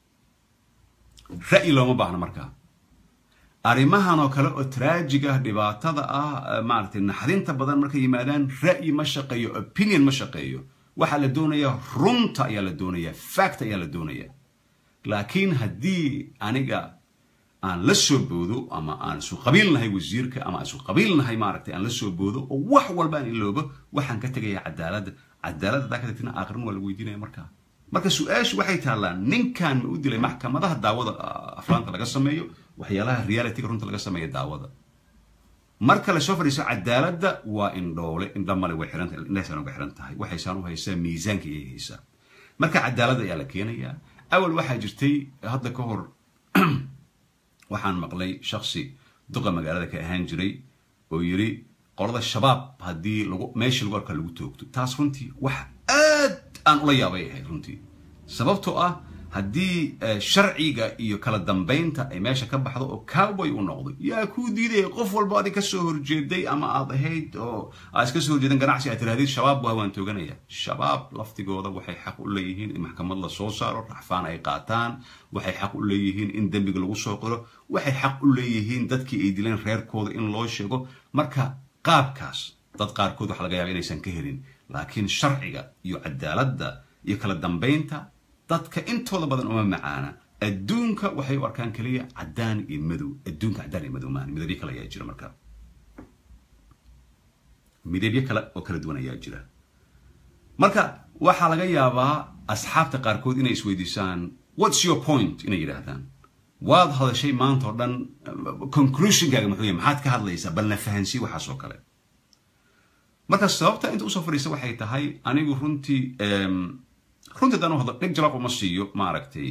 ra'yi looma baahna markaa arrimahan oo kale oo traajig ah dhibaatada ah maaragtay naxdinta badan markay yimaadaan ra'yi ma shaqeeyo opinion ma shaqeeyo waxaa la doonayaa runta ayaa la doonayaa fact ayaa la doonayaa laakiin haddii aniga aan la soo boodo ama aan isu qabiilnahay wasiirka ama aan isu qabiilnahay maaragtay aan la soo boodo oo wax walba aan iloobo waxaan ka tegayaa cadaaladda cadaaladda hadaa ka tagtina aakhirin waa lagu weydiinaya markaa marka su-aashu waxay taallaa ninkan ma u dilay maxkamadaha daawada aflaanta laga sameeyo waxyaalaha realityga runta laga sameeyo daawada marka lasoo fadhiiso cadaaladda waa indhoole indhamale way xiran indhahaysaan uga xiran tahay waxaysaan u haysaa miisaanka iyay haysaa marka cadaaladda ayaa la keenayaa awal waxaa jirtay hadda ka hor waxaan maqlay shaksi duqa magaalada ka ahaan jiray oo yidhi qolada shabaab haddii lagu meesha lagu arkaa lagu toogto taas runtii wax aad aan ula yaabay ahayd runtii sababtoo ah haddii sharciga iyo kala dambaynta ay meesha ka baxdo oo cowboy u noqdo yaa kuu diidaya qof walba adig kasoo horjeeday ama aad ahayd oo aad iska soo horjeedan ganacsi aad tirahdid shabaab waa waan tooganaya shabaab laftigooda waxay xaq u leeyihiin in maxkamad la soo saaro raxfaan ay qaataan waxay xaq u leeyihiin in dembiga lagu soo qoro waxay xaq u leeyihiin dadkii ay dileen reerkooda in loo sheego marka qaabkaas dad qaarkood waxa laga yaaba inaysan ka helin laakiin sharciga iyo cadaaladda iyo kala dambaynta dadka intooda badan uma macaana adduunka waxay u arkaan keliya caddaan iyo madow adduunka caddaan iyo madow maahan midabyo kale ayaa jira marka midabyo kale oo kala duwan ayaa jira marka waxaa laga yaabaa asxaabta qaarkood inay isweydiisaan what's your point inay yidhaahdaan waad hadashay maanta oo dhan conclusionkaaga muxuu yahay maxaad ka hadlaysaa balna fahansii waxaas oo kale marka sababta inta usoo fadhiista waxay tahay anigu runtii runtii haddaan u hadlo dheg jalaaq uma siiyo maaragtay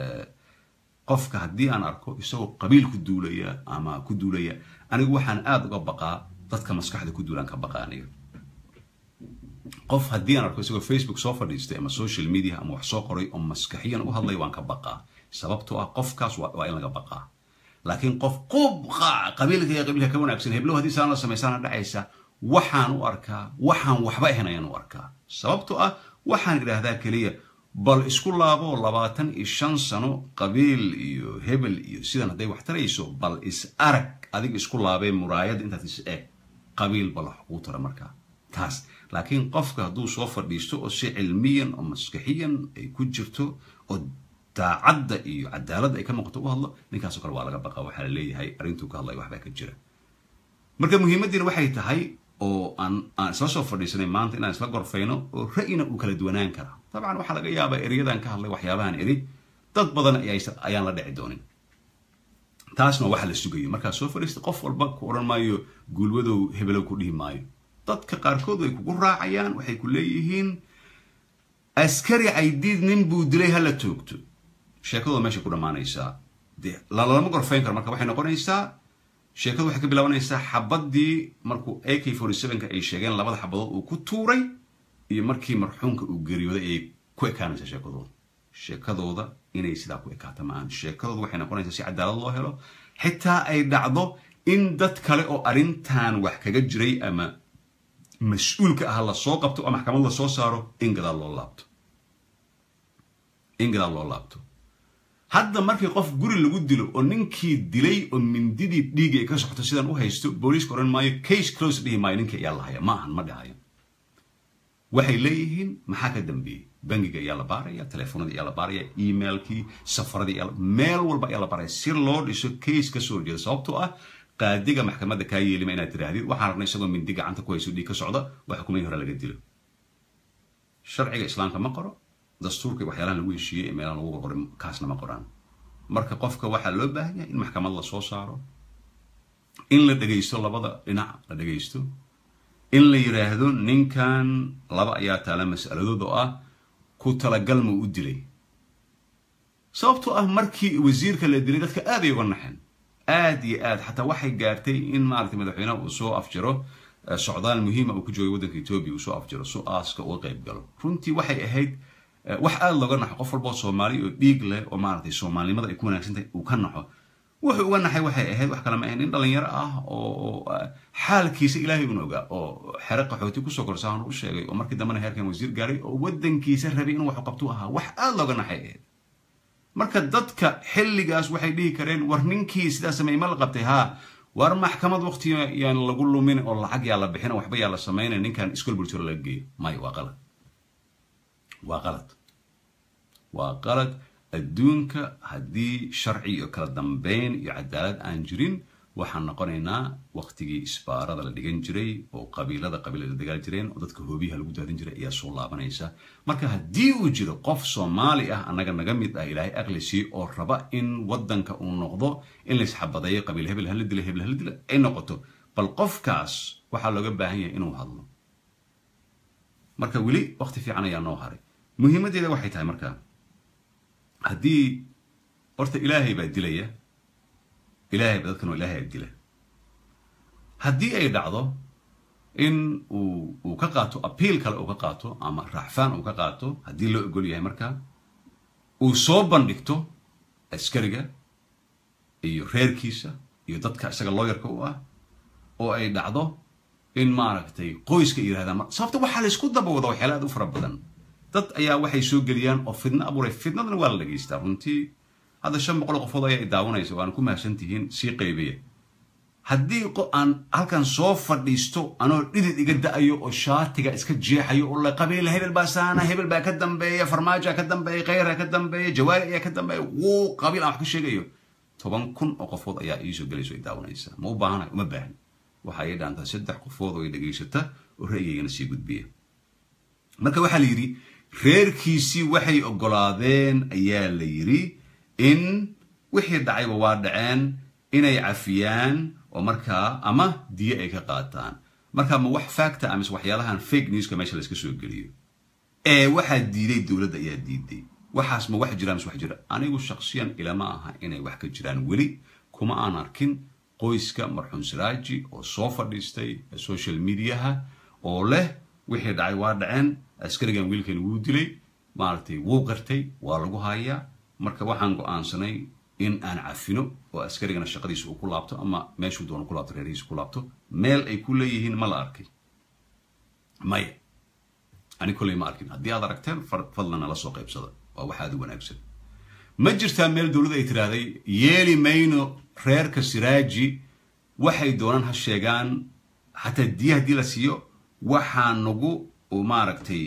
qofka haddii aan arko isagoo qabiil ku duulaya ama ku duulaya anigu waxaan aada uga baqaa dadka maskaxda ku duulaan ka baqaa aniga qof haddii aan arko isagoo facebook soo fadhiistay ama social media ama wax soo qoray oo maskaxiyan u hadlay waan ka baqaa sababtoo ah qofkaas waa in laga baqaa laakiin qof qubqa qabiilka iyo qabiilka ka wanaagsan heblow haddii saan la samaysaana dhacaysa waxaan u arkaa waxaan waxba ahayn ayaan u arkaa sababtoo ah waxaan idhaahdaa keliya bal isku laabo labaatan iyo shan sano qabiil iyo hebel iyo sidan hadday wax tarayso bal is arag adiga isku laabee muraayadda intaad is eg qabiil bal wax kuu tara markaa taas laakiin qofka hadduu soo fadhiisto oo si cilmiyan oo maskaxiyan ay ku jirto oo daacadda iyo cadaaladda ay ka muuqato u hadlo ninkaasoo kale waa laga baqa waxaa la leeyahay arrintuu ka hadlaya waxbaa ka jira marka muhiimaddiina waxay tahay oo aan aan isla soo fadhiisanay maanta inaan isla gorfayno oo ra'yina uu kala duwanaan karaa dabcan waxaa laga yaabaa eryadan ka hadlay waxyaabahan eri dad badan ayaan la dhici doonin taasna waxa la sugayo markaa soo fadhiista qof walba ku odhan maayo guulwadow hebelow ku dhihi maayo dadka qaarkood way kugu raacayaan waxay ku leeyihiin askari caydiid nin buu dilay hala toogto sheekadooda meeshay ku dhammaanaysaa de lalama gorfayn karo marka waxay noqonaysaa sheekadu waxay ka bilaabanaysaa xabaddii markuu a k forty sevenka ay sheegeen labada xabadood uu ku tuuray iyo markii marxuumka uu geeriyooday ayay ku ekaanaysaa sheekadooda sheekadooda inay sidaa ku ekaato ma-aan sheekadooda waxay noqonaysaa si cadaalad loo helo xitaa ay dhacdo in dad kale oo arrintan wax kaga jiray ama mas-uulka ah la soo qabto oo maxkamad la soo saaro in gadaal loo laabto in gadaal loo laabto hadda markii qof guri lagu dilo oo ninkii dilay oo mindidii dhiigii ay ka socoto sidaan u haysto booliiska odhan maayo case close dhihi maayo ninkii ayaa la haya ma ahan ma dhahayo waxay leeyihiin maxaa ka dambeeyey bangiga ayaa la baaraya telefoonadii ayaa la baaraya emailkii safaradii ayaa meel walba ayaa la baaraya si loo dhiso case ka soo horjeeda sababtoo ah qaadiga maxkamadda kaa yeelima inaad tiraahdid waxaan rabnay isagoo mindi gacanta ku hayso dhiig ka socda wax xukumayn hore laga dilo sharciga islaamka ma qoro dastuurka waxyaalahan lagu heshiiyey ee meelahan lagu qorqoray kaasna ma qoraan marka qofka waxaa loo baahan yahay in maxkamad la soo saaro in la dhegaysto labada dhinac la dhegaysto in la yidhaahdo ninkan laba ayaa taala mas'aladood oo ah ku talagal ma u dilay sababtoo ah markii wasiirka la dilay dadka aad ay uga naxeen aad iyo aad xataa waxay gaartay in maaragtay madaxweynaha uu soo afjaro socdaal muhiima uu ku joogay waddanka etoobiya uu soo afjaro su aaska uga qayb galo runtii waxay ahayd wax aada looga naxo qof walboo soomaali oo dhiig leh oo maaragtay soomaalinimada ay ku wanaagsantahay uu ka naxo wuxuu uga naxay waxay ahayd wax kale ma ahayn nin dhalinyaro ah oo xaalkiisa ilaahay un ogaa oo xere qaxooti kusoo korsaan u sheegay oo markii dambena heerkan wasiir gaaray oo waddankiisa rabay inuu wax qabtu ahaa wax aada looga naxay ahayd marka dadka xilligaas waxay dhihi kareen war ninkii sidaa sameeyey ma la qabtay haa war maxkamad waqti yaan lagu lumin oo lacag yaa la bixin waxba yaa la samaynay ninkan iskol bulshada laga geeyo maya waa qalad waa qalad waa qalad adduunka haddii sharci iyo kala dambeyn iyo cadaalad aan jirin waxaan noqonaynaa waqtigii isbaarada la dhigan jiray oo qabiilada qabiilada dagaal jireen oo dadka hoobiyaha lagu daadin jiray ayaa soo laabanaysa marka haddii uu jiro qof soomaali ah annaga naga mid ah ilaahay aqli sii oo raba in waddanka uu noqdo in laysxabadeeyo qabiil hebel hala dila hebel hala dila ay noqoto bal qofkaas waxaa looga baahan yahay inuu hadlo marka weli waqti fiican ayaa noo haray muhiimaddeeda waxay tahay marka haddii horta ilaahay baa dilaya ilaahay ba dadkan oo ilaahay dila haddii ay dhacdo in uu uu ka qaato apiil kale uu ka qaato ama raacfaan uu ka qaato haddii loo ogol yahay marka uu soo bandhigto askariga iyo reerkiisa iyo dadka isaga looyarka u ah oo ay dhacdo in maaragtay qoyska yidhahdaan sababta waxaa laysku dabawada waxyaala aad u fara badan dad ayaa waxay soo geliyaan oo fidno abuuray fidnadana waa la dhegaystaa runtii hadda shan boqol qofood ayaa i daawanaysa waana ku mahadsan tihiin sii qaybiya haddii aan halkan soo fadhiisto anoo dhidid iga da-ayo oo shaatiga iska jeexayo oo la qabiila hebel baa saana hebel baa ka dambeeya farmaajoa ka dambeeya khayra ka dambeeya jawaari ayaa ka dambeeya wuu qabiil aan wax ka sheegayo toban kun oo qofood ayaa iisoo gelayso ay daawanaysa ma u baahana uma baahan waxa ay dhaantaa saddex qofood oo ay dhegaysata oo ra'yigaygana sii gudbiya marka waxaa la yidhi reerkiisii waxay oggolaadeen ayaa la yidhi in wixii dhacayba waa dhaceen inay cafiyaan oo markaa ama diyo ay ka qaataan marka ma wax facta amise waxyaalahan fake newska meesha layska soo geliyo ee waxaa diiday dowladda ayaa diiday waxaas ma wax jira mise wax jira anigu shaksiyan ilama aha inay wax ka jiraan weli kuma aan arkin qoyska marxuum siraaji oo soo fadhiistay social mediaha oo leh wixii dhacay waa dhaceen askarigan wiilkan wuu dilay maaragtay wuu qartay waa lagu hayaa marka waxaan go-aansanay in aan cafino oo askarigana shaqadiisa uu ku laabto ama meeshuu doono ku laabto reerihiisa ku laabto meel ay ku leeyihiin ma la arkay maya ani kolley ma arkin haddii aad aragteen fadlan nala soo qaybsada waa wax aad u wanaagsan ma jirtaa meel dowladda ay tiraahday yeeli mayno reerka siraaji waxay doonaan ha sheegaan xataa diya haddii la siiyo waxaa nagu maaragtay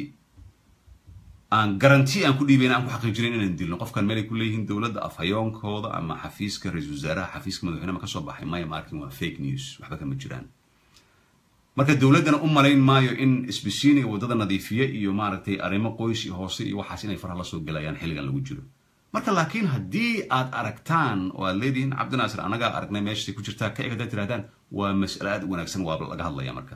aan garanti aan ku dhiibayn aan ku xaqiijinayn inaan dilno qofkan meel ay ku leeyihiin dowladda afhayoonkooda ama xafiiska ra-isul wasaaraha xafiiska madaxweynaha ma ka soo baxay maya markin waa fake news waxba kama jiraan marka dowladdana u malayn maayo in isbisiiniga waddada nadiifiye iyo maaragtay arrimo qoys iyo hoose iyo waxaas inay faraha la soo gelayaan xilligan lagu jiro marka laakiin haddii aad aragtaan oo aad leedihiin cabdinaasir annagaa aragnay meeshay ku jirtaa ka eg haddaad tirahdaan waa mas'ale aad u wanaagsan waa laga hadlaya marka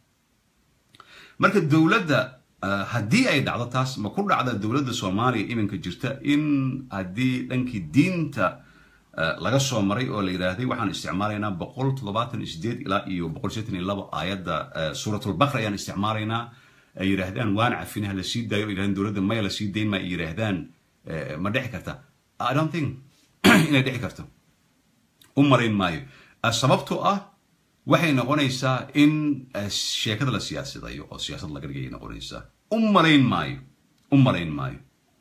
marka dowladda haddii ay dhacdo taas ma ku dhacda dowladda soomaaliya iminka jirta in haddii dhankii diinta laga soo maray oo la yidhaahday waxaan isticmaalaynaa boqol toddobaatan iyo sideed ilaa iyo boqol seetan iyo labo aayadda suuratulbaqra ayaan isticmaalaynaa ay yidhaahdaan waan cafinaha la sii daayo yidhahdaan dowladda maya la sii dayn ma ay yidhaahdaan ma dhici karta i don't think inay dhici karto u malayn maayo sababtoo ah waxay noqonaysaa in sheekada la siyaasadayo oo siyaasad laga dhigayay noqonaysaa u malayn maayo u malayn maayo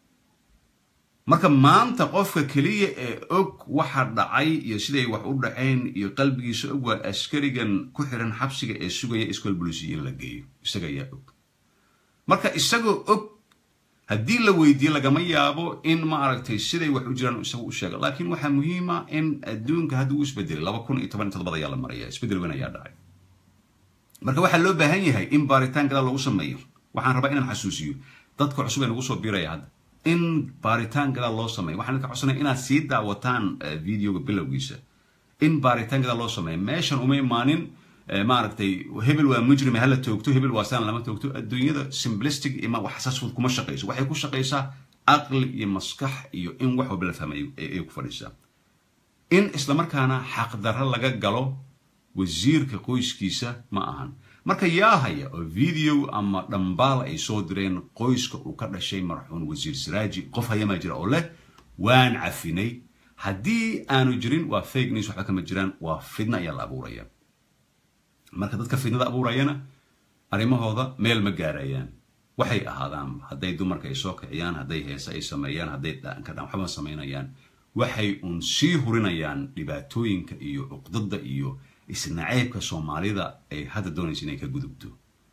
marka maanta qofka keliya ee og waxa dhacay iyo siday wax u dhaceen iyo qalbigiisa og waa askarigan ku xiran xabsiga ee sugaya iskool bolisiya in la geeyo isaga ayaa og marka isagoo og haddii la weydiiye lagama yaabo in maaragtay siday wax u jiraan isagu u sheega laakiin waxaa muhiima in adduunka hadda uu isbedelay laba kun iyo toban iyo todobad ayaa la maraya isbedel weyn ayaa dhacay marka waxaa loo baahan yahay in baaritaan gadaal lagu sameeyo waxaan rabaa inaan xasuusiyo dadka cusub ee nagu soo biiraya hadda in baaritaan gadaal loo sameeyo waxaan idinka codsanaya inaad sii daawataan videoga bilowgiisa in baaritaan gadaal loo sameeyo meeshan uma imaanin maaragtay hebel waa mujrime hala toogto hebel waa saan lama toogto adduunyada simplistic ima wax xasaasfud kuma shaqayso waxay ku shaqaysaa aqli iyo maskax iyo in wax walba la fahmayo ay ku fadhiisaa in islamarkaana xaqdarro laga galo wasiirka qoyskiisa ma ahan marka yaa haya oo video ama dhambaal ay soo direen qoyska uu ka dhashay marxuun wasiir siraaji qof hayamaa jira oo leh waan cafinay haddii aanu jirin waa fake news waxba kama jiraan waa fidna ayaa la abuuraya marka dadka fidnada abuurayana arrimahooda meel ma gaarayaan waxay ahaadaan hadday dumarka ay soo kiciyaan hadday heese ay sameeyaan hadday dhaanka dhan waxba samaynayaan waxay uun sii hurinayaan dhibaatooyinka iyo cuqdada iyo isnaceybka soomaalida ay hadda doonaysa inay ka gudubto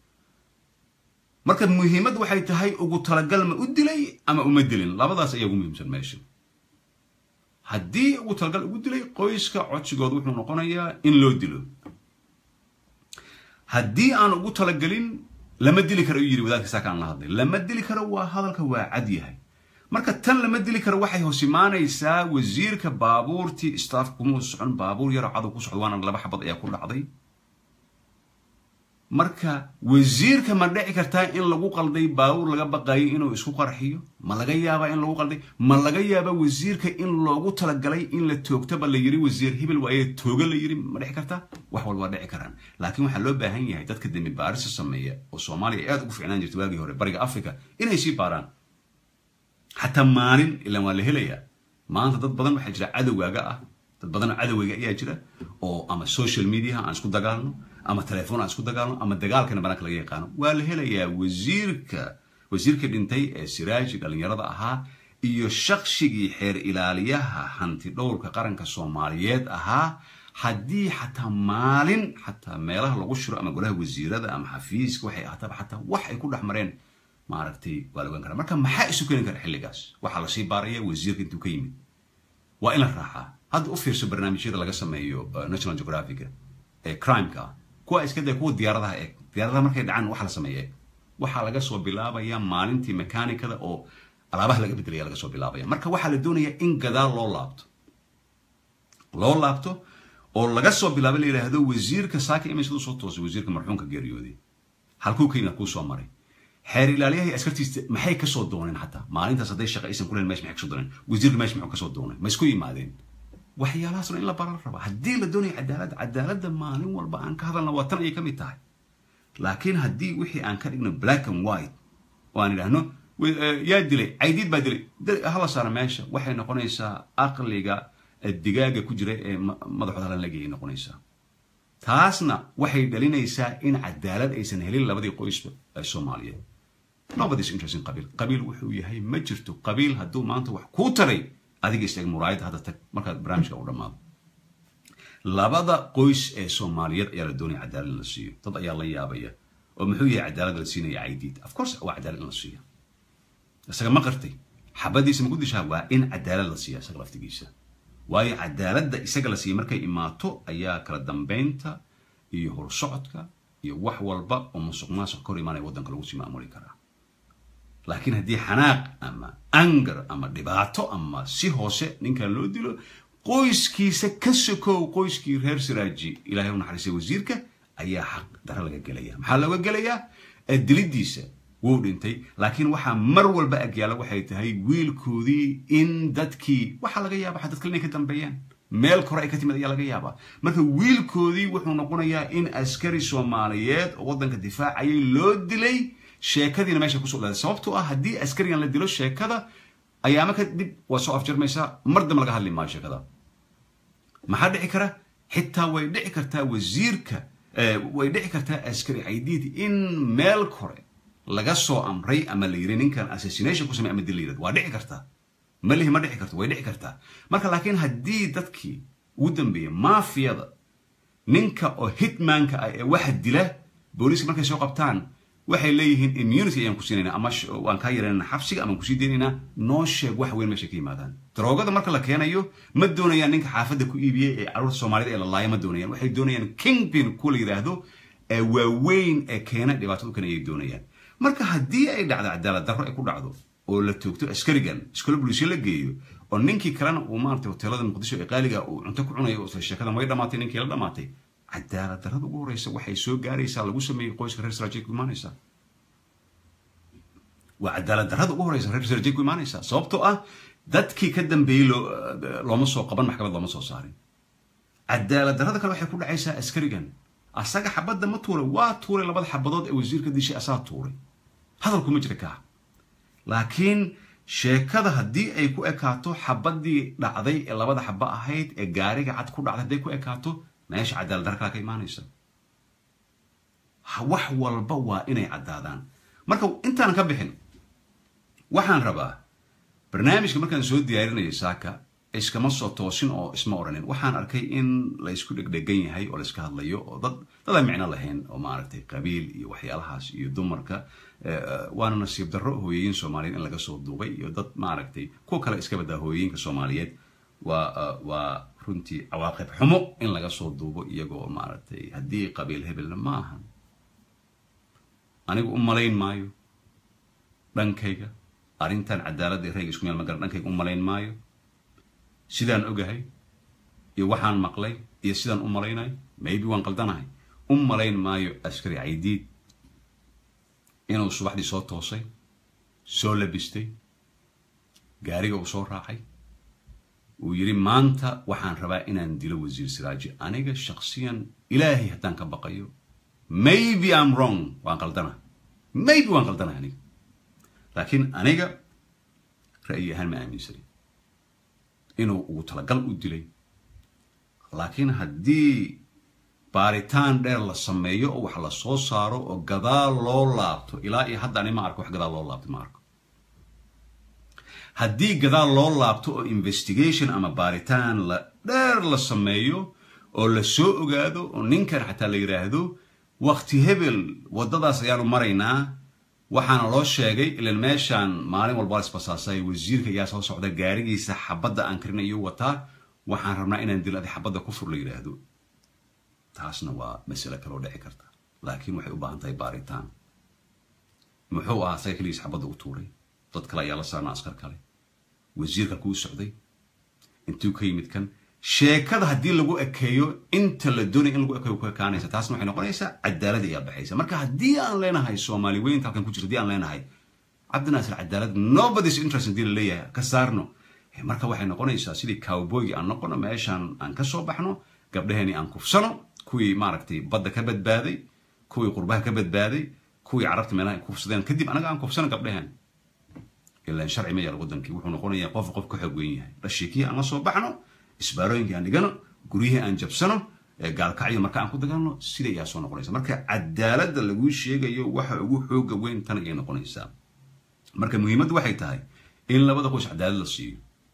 marka muhiimad waxay tahay ugu talagal ma u dilay ama uma dilin labadaas ayaa ugu muhiimsan meesha haddii ugu talagal ugu dilay qoyska codsigooda wuxuu noqonayaa in loo dilo haddii aan ugu talagelin lama dili karo u yiri wadaadka saakaan la hadlay lama dili karo waa hadalka waa cad yahay marka tan lama dili karo waxay hoos imaanaysaa wasiirka baabuurtii staff kumuu socon baabuur yaroo cadow ku socdo waana laba xabad ayaa ku dhacday marka wasiirka ma dhici kartaa in lagu qalday baabuur laga baqayo inuu isku qarxiyo ma laga yaabaa in lagu qalday ma laga yaabaa wasiirka in loogu talagalay in la toogtaba la yiri wasiir hebel waaye tooga la yiri ma dhici kartaa wax walba waa dhici karaan laakiin waxaa loo baahan yahay dadka dembi baarisa sameeya oo soomaaliya aad ugu ficnaan jirta waagii hore bariga africa inay sii baaraan xataa maalin ilan waa la helayaa maanta dad badan waxaa jira cadowgaaga ah dad badan oo cadowgayga ayaa jira oo ama social mediaha aan isku dagaalno ama telefoon aan isku dagaalno ama dagaalkana banaanka laga yaqaano waa la helayaa wasiirka wasiirka dhintay ee siraaji dhallinyarada ahaa iyo shaqshigii xeer ilaaliyaha hanti dhowrka qaranka soomaaliyeed ahaa haddii xataa maalin xataa meelaha lagu shiro ama golaha wasiirada ama xafiiska waxay ahaataba xataa wax ay ku dhex mareen maaragtay waa la ogaan karaa marka maxaa isu keeni kara xilligaas waxaa lasii baaraya wasiirka intuu ka yimid waa in la raacaa hadda u fiirso barnaamijyada laga sameeyo national geographica ee crimeka kuwa iska day kuwa diyaaradaha eeg diyaaradaha markay dhacaan waxa la sameeya eeg waxaa laga soo bilaabaya maalintii mekanikada oo alaabaha laga bedelaya laga soo bilaabaya marka waxaa la doonayaa in gadaal loo laabto loo laabto oo laga soo bilaabo la yidhaahdo wasiirka saaka imay siduu soo toosay wasiirka marxuumka geeriyooday halkuu ka yimid kuu soo maray xeer ilaaliyaha askartiisa maxay kasoo dooneen xataa maalintaas hadday shaqa aysan kulen mesh maxay kasoo dooneen wasiirka mesh muxuu kasoo doonay ma isku yimaadeen waxyaalahaasna in la bara la rabaa haddii la doonayo cadaaladda cadaaladda maalin walba aan ka hadalna waa tan ayay ka mid tahay laakiin haddii wixii aan ka dhigno black and white oo aan idhaahno yaa dilay caydiid baa dilay hala saara meesha waxay noqonaysaa aqliga digaaga ku jira ee madaxooda halan lagayay noqonaysaa taasna waxay dhalinaysaa in cadaalad aysan helin labadii qoysba ee soomaaliyeed nobody's interest in qabiil qabiil wuxuu yahay ma jirto qabiil hadduu maanta wax kuu taray adiga istaag muraayadda hadda tag markaad barnaamijka u dhammaado labada qoys ee soomaaliyeed ayaa la doonaya cadaalad in la siiyo dad ayaa la yaabaya oo muxuu yahay cadaalad la siinaya caydiid of course waa cadaalad in la siiya isaga ma qartay xabadiisa ma ku dishaa waa in cadaalad la siiya isaga laftigiisa waayo cadaaladda isaga la siiya markay imaato ayaa kala dambeynta iyo horsocodka iyo wax walba oo musuq maasuq kor imaanaya waddanka lagu sii maamuli karaa laakiin haddii xanaaq ama angar ama dhibaato ama si hoose ninkan loo dilo qoyskiisa ka sokow qoyskii reer siraaji ilahay u naxariistay wasiirka ayaa xaq dara laga gelaya maxaa looga gelayaa dilidiisa wuu dhintay laakiin waxaa mar walba agyaala waxay tahay wiilkoodii in dadkii waxaa laga yaaba dadka inay ka dambeeyaan meel kore ay ka timid ayaa laga yaabaa marka wiilkoodii wuxuu noqonayaa in askari soomaaliyeed oo waddanka difaacayay loo dilay sheekadiina meesha kusoo dhaaday sababtoo ah haddii askarigan la dilo sheekada ayaama kadib waa soo afjarmaysaa mar dambe laga hadli maayo sheekada maxaa dhici kara xitaa way dhici kartaa wasiirka way dhici kartaa askari caydiid in meel kore laga soo amray ama la yiri ninkan assassination ku samey ama dil la yirahdo waa dhici kartaa malihi ma dhici karto way dhici kartaa marka laakiin haddii dadkii ugu dambeeyay maafiyada ninka oo hitmanka ah ee waxa dila booliiska markay soo qabtaan waxay leeyihiin immunity ayaan ku siinayna ama waan kaa yaranayna xabsiga ama kusii deynaynaa noo sheeg wax weyn meesha ka yimaadaan daroogada marka la keenayo ma doonayaan ninka xaafadda ku iibiyey ee carruurta soomaalida ee la laaya ma doonayaan waxay doonayaan kingpin ku la yidhaahdo ee waaweyn ee keena dhibaatada u keena ayay doonayaan marka haddii ay dhacdo cadaalad darro ay ku dhacdo oo la toogto askarigan iskolo buliisyo la geeyo oo ninkii kalena uu maaragtay hoteelada muqdisho ee qaaliga uu cunto ku cunayo oo sheekadan way dhamaatay ninkii la dhamaatay cadaalad darrada ugu horeysa waxay soo gaaraysaa lagu sameeyey qoyska reer saraajay ku imaanaysaa waa cadaalad darrada ugu horeysa reer saraajay ku imaanaysaa sababtoo ah dadkii ka dambeeyey looma soo qaban maxkamad looma soo saarin cadaalad darrada kale waxay ku dhacaysaa askarigan asaga xabadda ma tuuray waa tuuray labada xabadood ee wasiirka dishay asaa tuuray hadalku ma jira kaa laakiin sheekada haddii ay ku ekaato xabaddii dhacday ee labada xaba ahayd ee gaariga cad ku dhacday hadday ku ekaato meesha cadaalad darra kala ka imaanaysa wax walba waa inay caddaadaan marka intaan ka bixin waxaan rabaa barnaamijka markaan soo diyaarinayo saaka iskama soo toosin oo isma odhanin waxaan arkay in la isku dhegdhegan yahay oo la iska hadlayo oo dad dad aan micno lahayn oo maaragtay qabiil iyo waxyaalahaas iyo dumarka waana nasiib darro hooyooyin soomaaliyeed in laga soo duubay iyo dad maaragtay kuwa kale iska badaa hooyooyinka soomaaliyeed waa waa runtii cawaaqib xumo in laga soo duubo iyagoo maaragtay haddii qabiil hebelna ma ahan anigu u malayn maayo dhankayga arrintan cadaaladda rayga isku meel ma garan dhankayga u malayn maayo sidaan ogahay iyo waxaan maqlay iyo sidaan u malaynayo maybe waan qaldanahay u malayn maayo askari caydiid inuu subaxdii soo toosay soo labistay gaariga uu soo raacay uu yidhi maanta waxaan rabaa inaan dilo wasiir siraaji aniga shaksiyan ilaahay haddaan ka baqayo maybe am wrong waan qaldana maybe waan qaldanahay aniga laakiin aniga ra'yi ahaan ma aaminsani inuu ugu talagal u dilay laakiin haddii baaritaan dheer la sameeyo oo wax la soo saaro oo gadaal loo laabto ilaa iyo hadda ani ma arko wax gadaal loo laabto ma arko haddii gadaal loo laabto oo investigation ama baaritaan la dheer la sameeyo oo la soo ogaado oo ninkan xataa la yidhaahdo wakti hebel waddadaas ayaanu maraynaa waxaana loo sheegay ilan meeshaan maalin walba la isbasaasay wasiirka ayaa soo socda gaarigiisa xabadda aan karin ayuu wataa waxaan rabnaa inaan dil adi xabadda ku fur la yidhaahdo taasna waa masale kaloo dhici karta laakiin waxay u baahan tahay baaritaan muxuu ahaa saga keligiis xabadda u tuuray dad kale ayaa la saarnaa askar kale wasiirka kuu socday intuu ka yimid kan sheekada haddii lagu ekeeyo inta la doonaya in lagu ekeeyo ku ekaanaysa taasna waxay noqonaysaa cadaalad ayaa baxaysa marka haddii aan leenahay soomaali weynta halkan ku jirta haddii aan leenahay cabdinaasir cadaalad nobody's interest haddii la leeyahay ka saarno marka waxay noqonaysaa sidii cowboygi aan noqono meeshaan aan ka soo baxno gabdhaheeni aan kufsano kuwii maaragtay badda ka badbaaday kuwii qurbaha ka badbaaday kuwii carabta meelaha ay kufsadeen kadib anaga aan kufsano gabdhaheen ilaan sharci ma yaal wadankii wuxuu noqonayaa qof qof ka xoog weyn yahay dhashiikii aan la soo baxno isbaarooyinkii aan dhigano guryihii aan jabsano gaalkacyo marka aan ku dagaalno sida ayaa soo noqonaysa marka cadaaladda laguu sheegayo waxa ugu xooga weyn tan ayay noqonaysaa marka muhiimaddu waxay tahay in labada qoys cadaalad la siiyo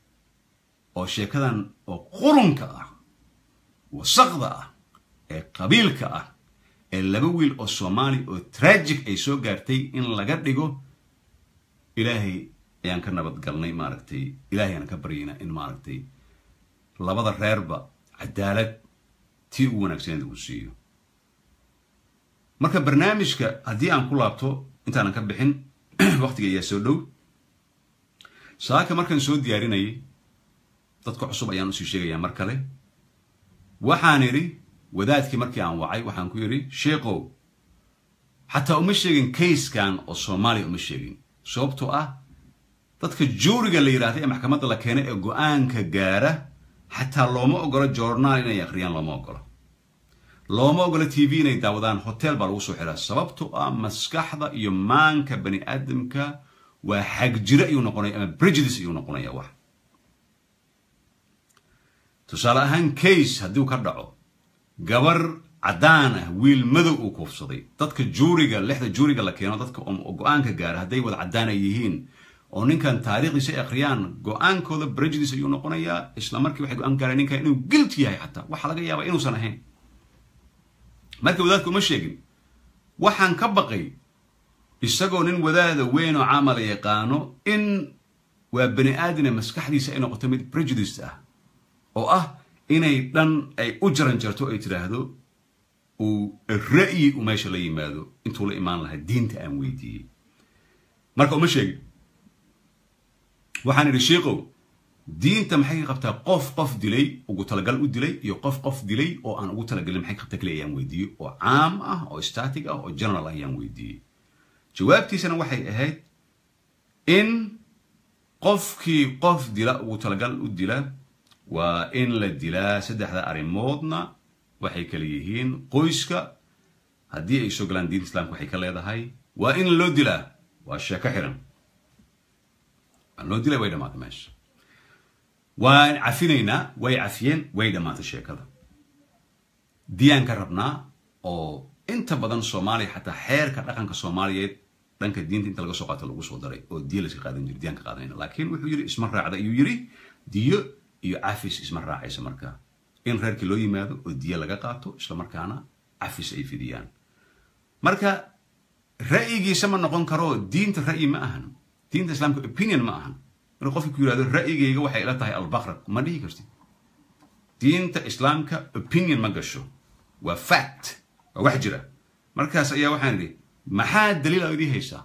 oo sheekadan oo qurunka ah wasaqda ah ee qabiilka ah ee laba wiil oo soomaali oo tragic ay soo gaartay in laga dhigo ilaahay ayaan ka nabadgalnay maaragtay ilaahay aan ka baryaynaa in maaragtay labada reerba cadaalad tii ugu wanaagsaneed uu siiyo marka barnaamijka haddii aan ku laabto intaanan ka bixin waqtiga ayaa soo dhow saaka markaan soo diyaarinayay dadka cusub ayaan usii sheegayaa mar kale waxaan idhi wadaadkii markii aan wacay waxaan ku yidhi sheekow xataa uma sheegin kayskan oo soomaaliya uma sheegin sababtoo ah dadka juuriga la yidhaahda ee maxkamadda la keenay ee go-aanka gaara xataa looma ogolo journaal inay akhriyaan looma ogolo looma ogolo t v inay daawadaan hotel baa lagu soo xiraa sababtoo ah maskaxda iyo maanka bani aadamka waa xagjiro ayuu noqonaya ama prejudice ayuu noqonaya wax tusaale ahaan case hadduu ka dhaco gabar caddaan ah wiil madow uu kuufsaday dadka juuriga lixda juuriga la keeno dadka go-aanka gaara hadday wada caddaan ay yihiin oo ninkan taariikhdiisa ay akhriyaan go-aankooda prejudice ayuu noqonayaa isla markii waxay go-aan gaareen ninkan inuu guilty yahay xataa waxaa laga yaabaa inuusan ahayn marka wadaadka uma sheegin waxaan ka baqay isagoo nin wadaada weyn oo caamala yaqaano in waa bani aadine maskaxdiisa ay noqoto mid prejudice ah oo ah inay dhan ay u jaran jarto ay tidhaahdo uu ra'yi u meesha la yimaado intuu la imaan lahaa diinta aan weydiiyey marka uma sheegin waxaan idhi shiikow diinta maxay ka qabtaa qof qof dilay ugu talagal u dilay iyo qof qof dilay oo aan ugu talagalin maxay ka qabtaa kale ayaan weydiiyey oo caam ah oo static ah oo general ah ayaan weydiiyey jawaabtiisana waxay ahayd in qofkii qof dila ugu talagal u dila waa in la dilaa saddexda arrimoodna waxay kala yihiin qoyska haddii ay soo galaan diinta islaamka waxay ka leedahay waa in loo dilaa waa sheeko xiran waan loo dilay way dhamaatay meesha waan cafinaynaa way cafiyeen way dhamaatay sheekada diyaan ka rabnaa oo inta badan soomaaliya xataa xeerka dhaqanka soomaaliyeed dhanka diinta inta laga soo qaato lagu soo daray oo diya layska qaadan jiri diyaan ka qaadanayna laakiin wuxuu yidhi isma raacda ayuu yidhi diyo iyo cafis isma raacaysa markaa in reerkii loo yimaado oo diyo laga qaato isla markaana cafis ay fidiyaan marka ra'yigiisa ma noqon karo diinta ra'yi ma ahan diinta islaamka opinion ma ahan marka qofki ku yihahdo ra'yigayga waxay ila tahay albaqra ma dhihi kartid diinta islaamka opinion ma gasho waa fact waa wax jira markaas ayaa waxaan idhi maxaa daliil aa idii haysaa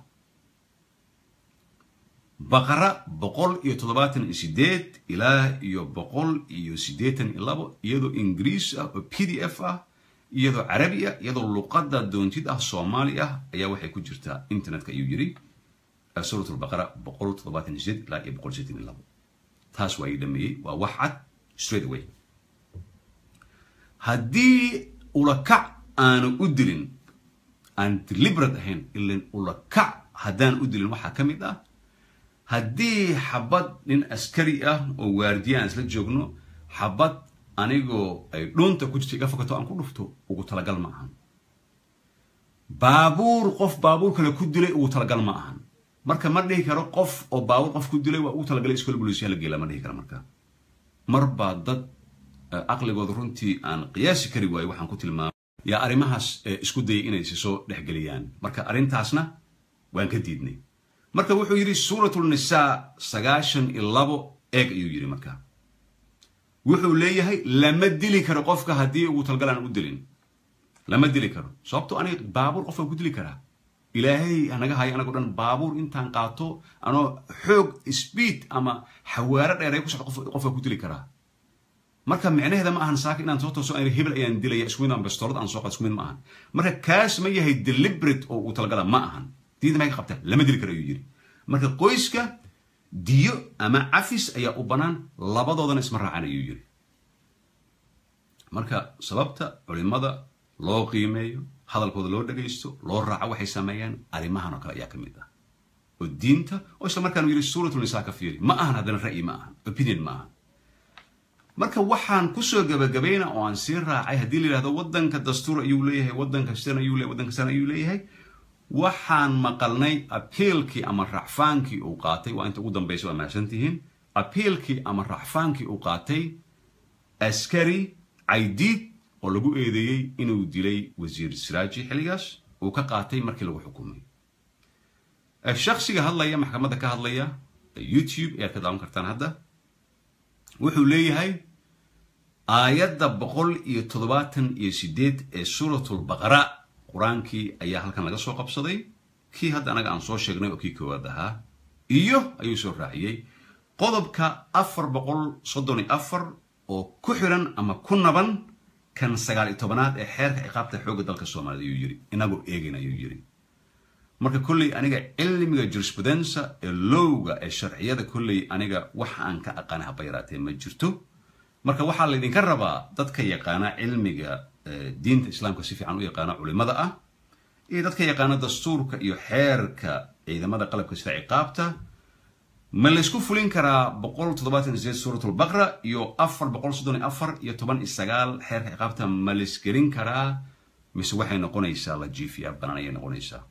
baqara boqol iyo toddobaatan iyo sideed ilaa iyo boqol iyo siddeetan iyo labo iyadoo ingiriis ah oo p d f ah iyadoo carabi ah iyadoo luqadda doontid ah soomaali ah ayaa waxay ku jirtaa internetka ayuu yidhi suurat lbaqara boqol toddobaatan iyo sideed ilaa iyo boqol siddeetan iyo labo taas waa ii dhameeyey waa wax cad straight away haddii ulakac aanu u dilin aan deliberate ahayn ilan ulakac haddaan u dilin waxaa ka mid ah haddii xabad nin askari ah oo waardiya aan isla joogno xabad anigoo ay dhuunta ku jirta iga fokato aan ku dhufto ugu talagal ma ahan baabuur qof baabuur kale ku dilay ugu talagal ma ahan marka ma dhihi karo qof oo baabuur qof ku dilay waa ugu talagalay iskool booliisya la geela ma dhihi karo marka mar baa dad aqligooda runtii aan qiyaasi kari waayo waxaan ku tilmaamay yaa arrimahaas isku dayay inay si soo dhexgeliyaan marka arrintaasna waan ka diidnay marka wuxuu yidhi suuratulnisaa sagaashan iyo labo eeg ayuu yidhi marka wuxuu leeyahay lama dili karo qofka haddii ugu talgal aan u dilin lama dili karo sababto aniga baabuur qof waan ku dili karaa ilaahay hanaga hayo anagoo dhan baabuur intaan qaato anoo xoog speed ama xawaaro dheeray ku socdo qof waan ku dili karaa marka micnaheeda ma ahan saaka inaan soo tooso aan hebel ayaan dilaya isku mid aan bastoolad aan soo qaad isku mid ma ahan marka kaas ma yahay deliberate oo uu talagala ma ahan diinta maxay ka qabtaa lama dili karo ayuu yidhi marka qoyska diyo ama cafis ayaa u bannaan labadoodana isma raacaan ayuu yidhi marka sababta culimada loo qiimeeyo hadalkooda loo dhagaysto loo raaco waxay sameeyaan arrimahan oo kale ayaa ka mid ah oo diinta oo isla markaan yidhi suuratulnisaa ka fiiri ma ahan haddana ra'yi ma ahan opinion ma ahan marka waxaan kusoo gabagabayna oo aan sii raacay haddii la yidhahdo waddanka dastuur ayuu leeyahay waddanka sidan ayuu leeyahay waddanka sidan ayuu leeyahay waxaan maqalnay apiilkii ama racfaankii uu qaatay waa inta ugu dambaysa waa mahadsan tihiin apiilkii ama racfaankii uu qaatay askari caydiid oo lagu eedeeyey inuu dilay wasiir siraaji xilligaas uu ka qaatay markii lagu xukumay shaksiga hadlaya maxkamadda ka hadlaya youtube ayaad ka daawan kartaan hadda wuxuu leeyahay aayadda boqol iyo toddobaatan iyo sideed ee suuratulbaqara qur-aankii ayaa halkan laga soo qabsaday kii hadda anaga aan soo sheegnay oo kii koowaad ahaa iyo ayuu soo raaciyey qodobka afar boqol soddon iyo afar oo ku xiran ama ku naban kan sagaal iyo tobanaad ee xeerka ciqaabta xoogga dalka soomaaliyed ayuu yidhi inagoo eegayn ayuu yidhi marka kolley aniga cilmiga jurisprudensa ee lowga ee sharciyada kolley aniga wax aan ka aqaana haba yaraatee ma jirto marka waxaa laydinka rabaa dadka yaqaana cilmiga diinta islaamka si fiican u yaqaana culimada ah iyo dadka yaqaana dastuurka iyo xeerka ciidamada qalabka sida ciqaabta ma laysku fulin karaa boqol toddobaatan sideed suuratulbaqra iyo afar boqol soddon iyo afar iyo toban iyo sagaal xeerka ciqaabta ma laysgelin karaa mise waxay noqonaysaa la jiifiya banaan ayay noqonaysaa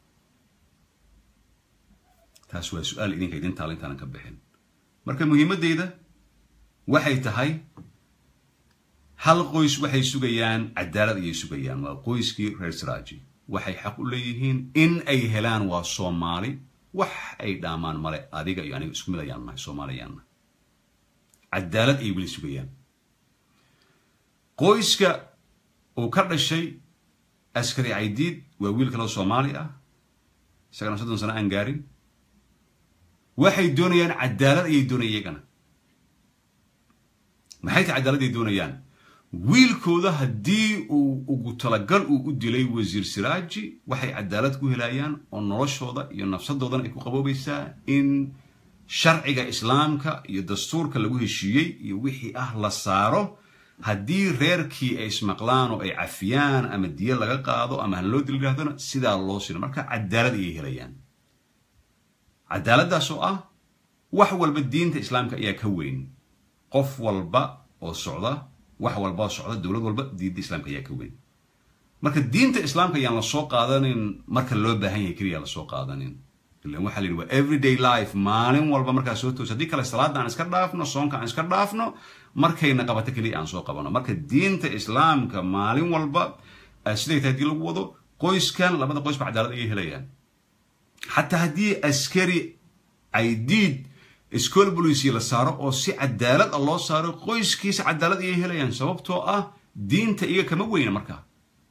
taas waa su-aal idinka idin taala intaanan ka bixin marka muhiimaddeyda waxay tahay hal qoys waxay sugayaan cadaalad ayay sugayaan waa qoyskii reer siraaji waxay xaq u leeyihiin in ay helaan waa soomaali wax ay dhaamaan male adiga iyo aniga isku mid ayaan nahay soomaaliyaanna cadaalad ayay weli sugayaan qoyska uu ka dhashay askari caydiid waa wiil kaloo soomaali ah isagana soddon sano aan gaarin waxay doonayaan cadaalad ayay doonaya iyagana maxay tahay cadaalad ay doonayaan wiilkooda haddii uu ugu talagal uu u dilay wasiir siraaji waxay cadaalad ku helayaan oo noloshooda iyo nafsadoodana ay ku qaboobaysaa in sharciga islaamka iyo dastuurka lagu heshiiyey iyo wixii ah la saaro haddii reerkii ay ismaqlaan oo ay cafiyaan ama diyo laga qaado ama han loo dil yidhahdona sidaa loo sino marka cadaalad ayay helayaan cadaaladdaas oo ah wax walba diinta islaamka ayaa ka weyn qof walba oo socda wax walba oo socda dowlad walba diinta islaamka ayaa ka weyn marka diinta islaamka ayaan la soo qaadanin marka loo baahan yahay keliya lasoo qaadanin ilan waxaa la yidhi waa everyday life maalin walba markaa soo toos haddii kale salaada aan iska dhaafno soonka aan iska dhaafno markayna qabato keliya aan soo qabano marka diinta islaamka maalin walba siday tahay haddii lagu wado qoyskan labada qoysba cadaalad ayay helayaan xataa haddii askari caydiid iskool bolisia la saaro oo si cadaalad ah loo saaro qoyskiisa cadaalad ayay helayaan sababtoo ah diinta iyaga kama weyna markaa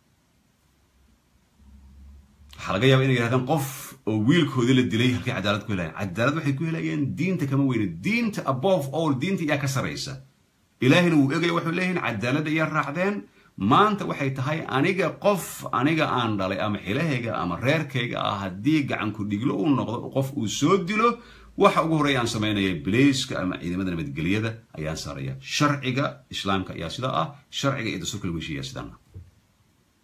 waxaa laga yaaba inay yidhahdaan qof oo wiilkoodii la dilay halkay cadaalad ku helayaan cadaalad waxay ku helayaan diinta kama weyna diinta above all diinta iyaa ka saraysa ilaahina wuu egaya waxay leeyihiin cadaalad ayaa raacdeen maanta waxay tahay aniga qof aniga aan dhalay ama xilahayga ama reerkayga ah haddii gacanku dhiglo uu noqdo qof uu soo dilo waxa ugu horreya aan samaynaya bilayska ama ciidamada nabadgelyada ayaan saaraya sharciga islaamka ayaa sidaa ah sharciga iyo dastuurka lagu heshiiya sidaan ah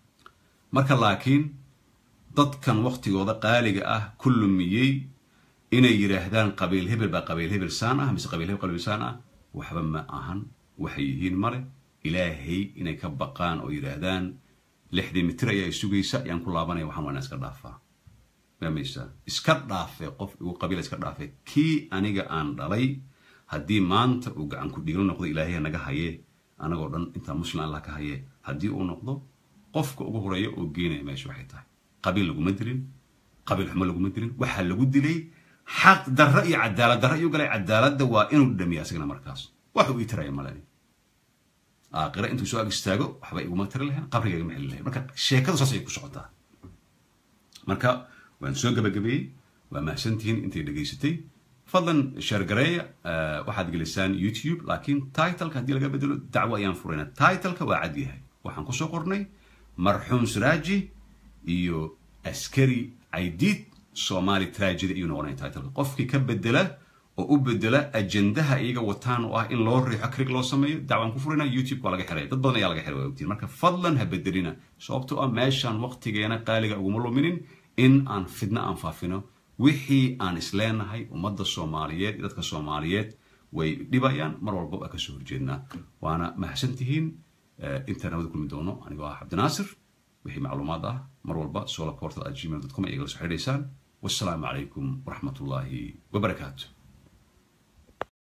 marka laakiin dadkan waktigooda qaaliga ah ku lumiyey inay yidhaahdaan qabiil hebel baa qabiil hebel saan ah mise qabiil hebel qabiil saan ah waxba ma ahan waxay yihiin male ilaahay inay ka baqaan oo yidhaahdaan lixdii mitir ayaa sugaysa ayaan ku laabanaya waxaan waa inaan iska dhaafaa fahmaysaa iska dhaafe qof igu qabiila iska dhaafe kii aniga aan dhalay haddii maanta uu gacan ku dhiiglo noqdo ilaahay naga haye anagoo dhan intaa muslim allah ka haye haddii uu noqdo qofka ugu horeeya oo geenaya meesha waxay tahay qabiil laguma dilin qabiil xumo laguma dilin waxaa lagu dilay xaq darro iyo cadaalad darro ayuu galay cadaaladda waa inuu dhamiya asagana markaas wax uu ii tiraya malani aakhira intuu soo ag istaago waxba iguma tiri lahayn qabriga igama xeli lahayn marka sheekadu saas ayay ku socotaa marka waan soo gabagabeeyey waa mahadsantihiin intay dhegaysatay fadlan sheergareeya waxaad gelisaan youtube laakiin titleka haddii laga bedelo dacwo ayaan furayna titleka waa cad yahay waxaan kusoo qornay marxuum siraaji iyo askari caydiid somali tragedy ayuu noqonaya titleka qofkii ka bedela oo u bedela ajendaha iyaga wataan oo ah in loo riixo krig loo sameeyo dacwaan ku furina youtube waa laga xiray dad badan ayaa laga xiray waa ogtiin marka fadlan ha bedelina sababtoo ah meeshaan waqtigeena qaaliga uguma luminin in aan fidno aan faafino wixii aan isleenahay ummadda soomaaliyeed iyo dadka soomaaliyeed way dhibayaan mar walba waa kasoo horjeednaa waana mahadsantihiin intaan nabada kulmi doono anigoo ah cabdinaasir wixii macluumaad ah mar walba solaportal at gmail com ay igala soo xidhaysaan wassalaamu calaykum waraxmat ullaahi wabarakaatu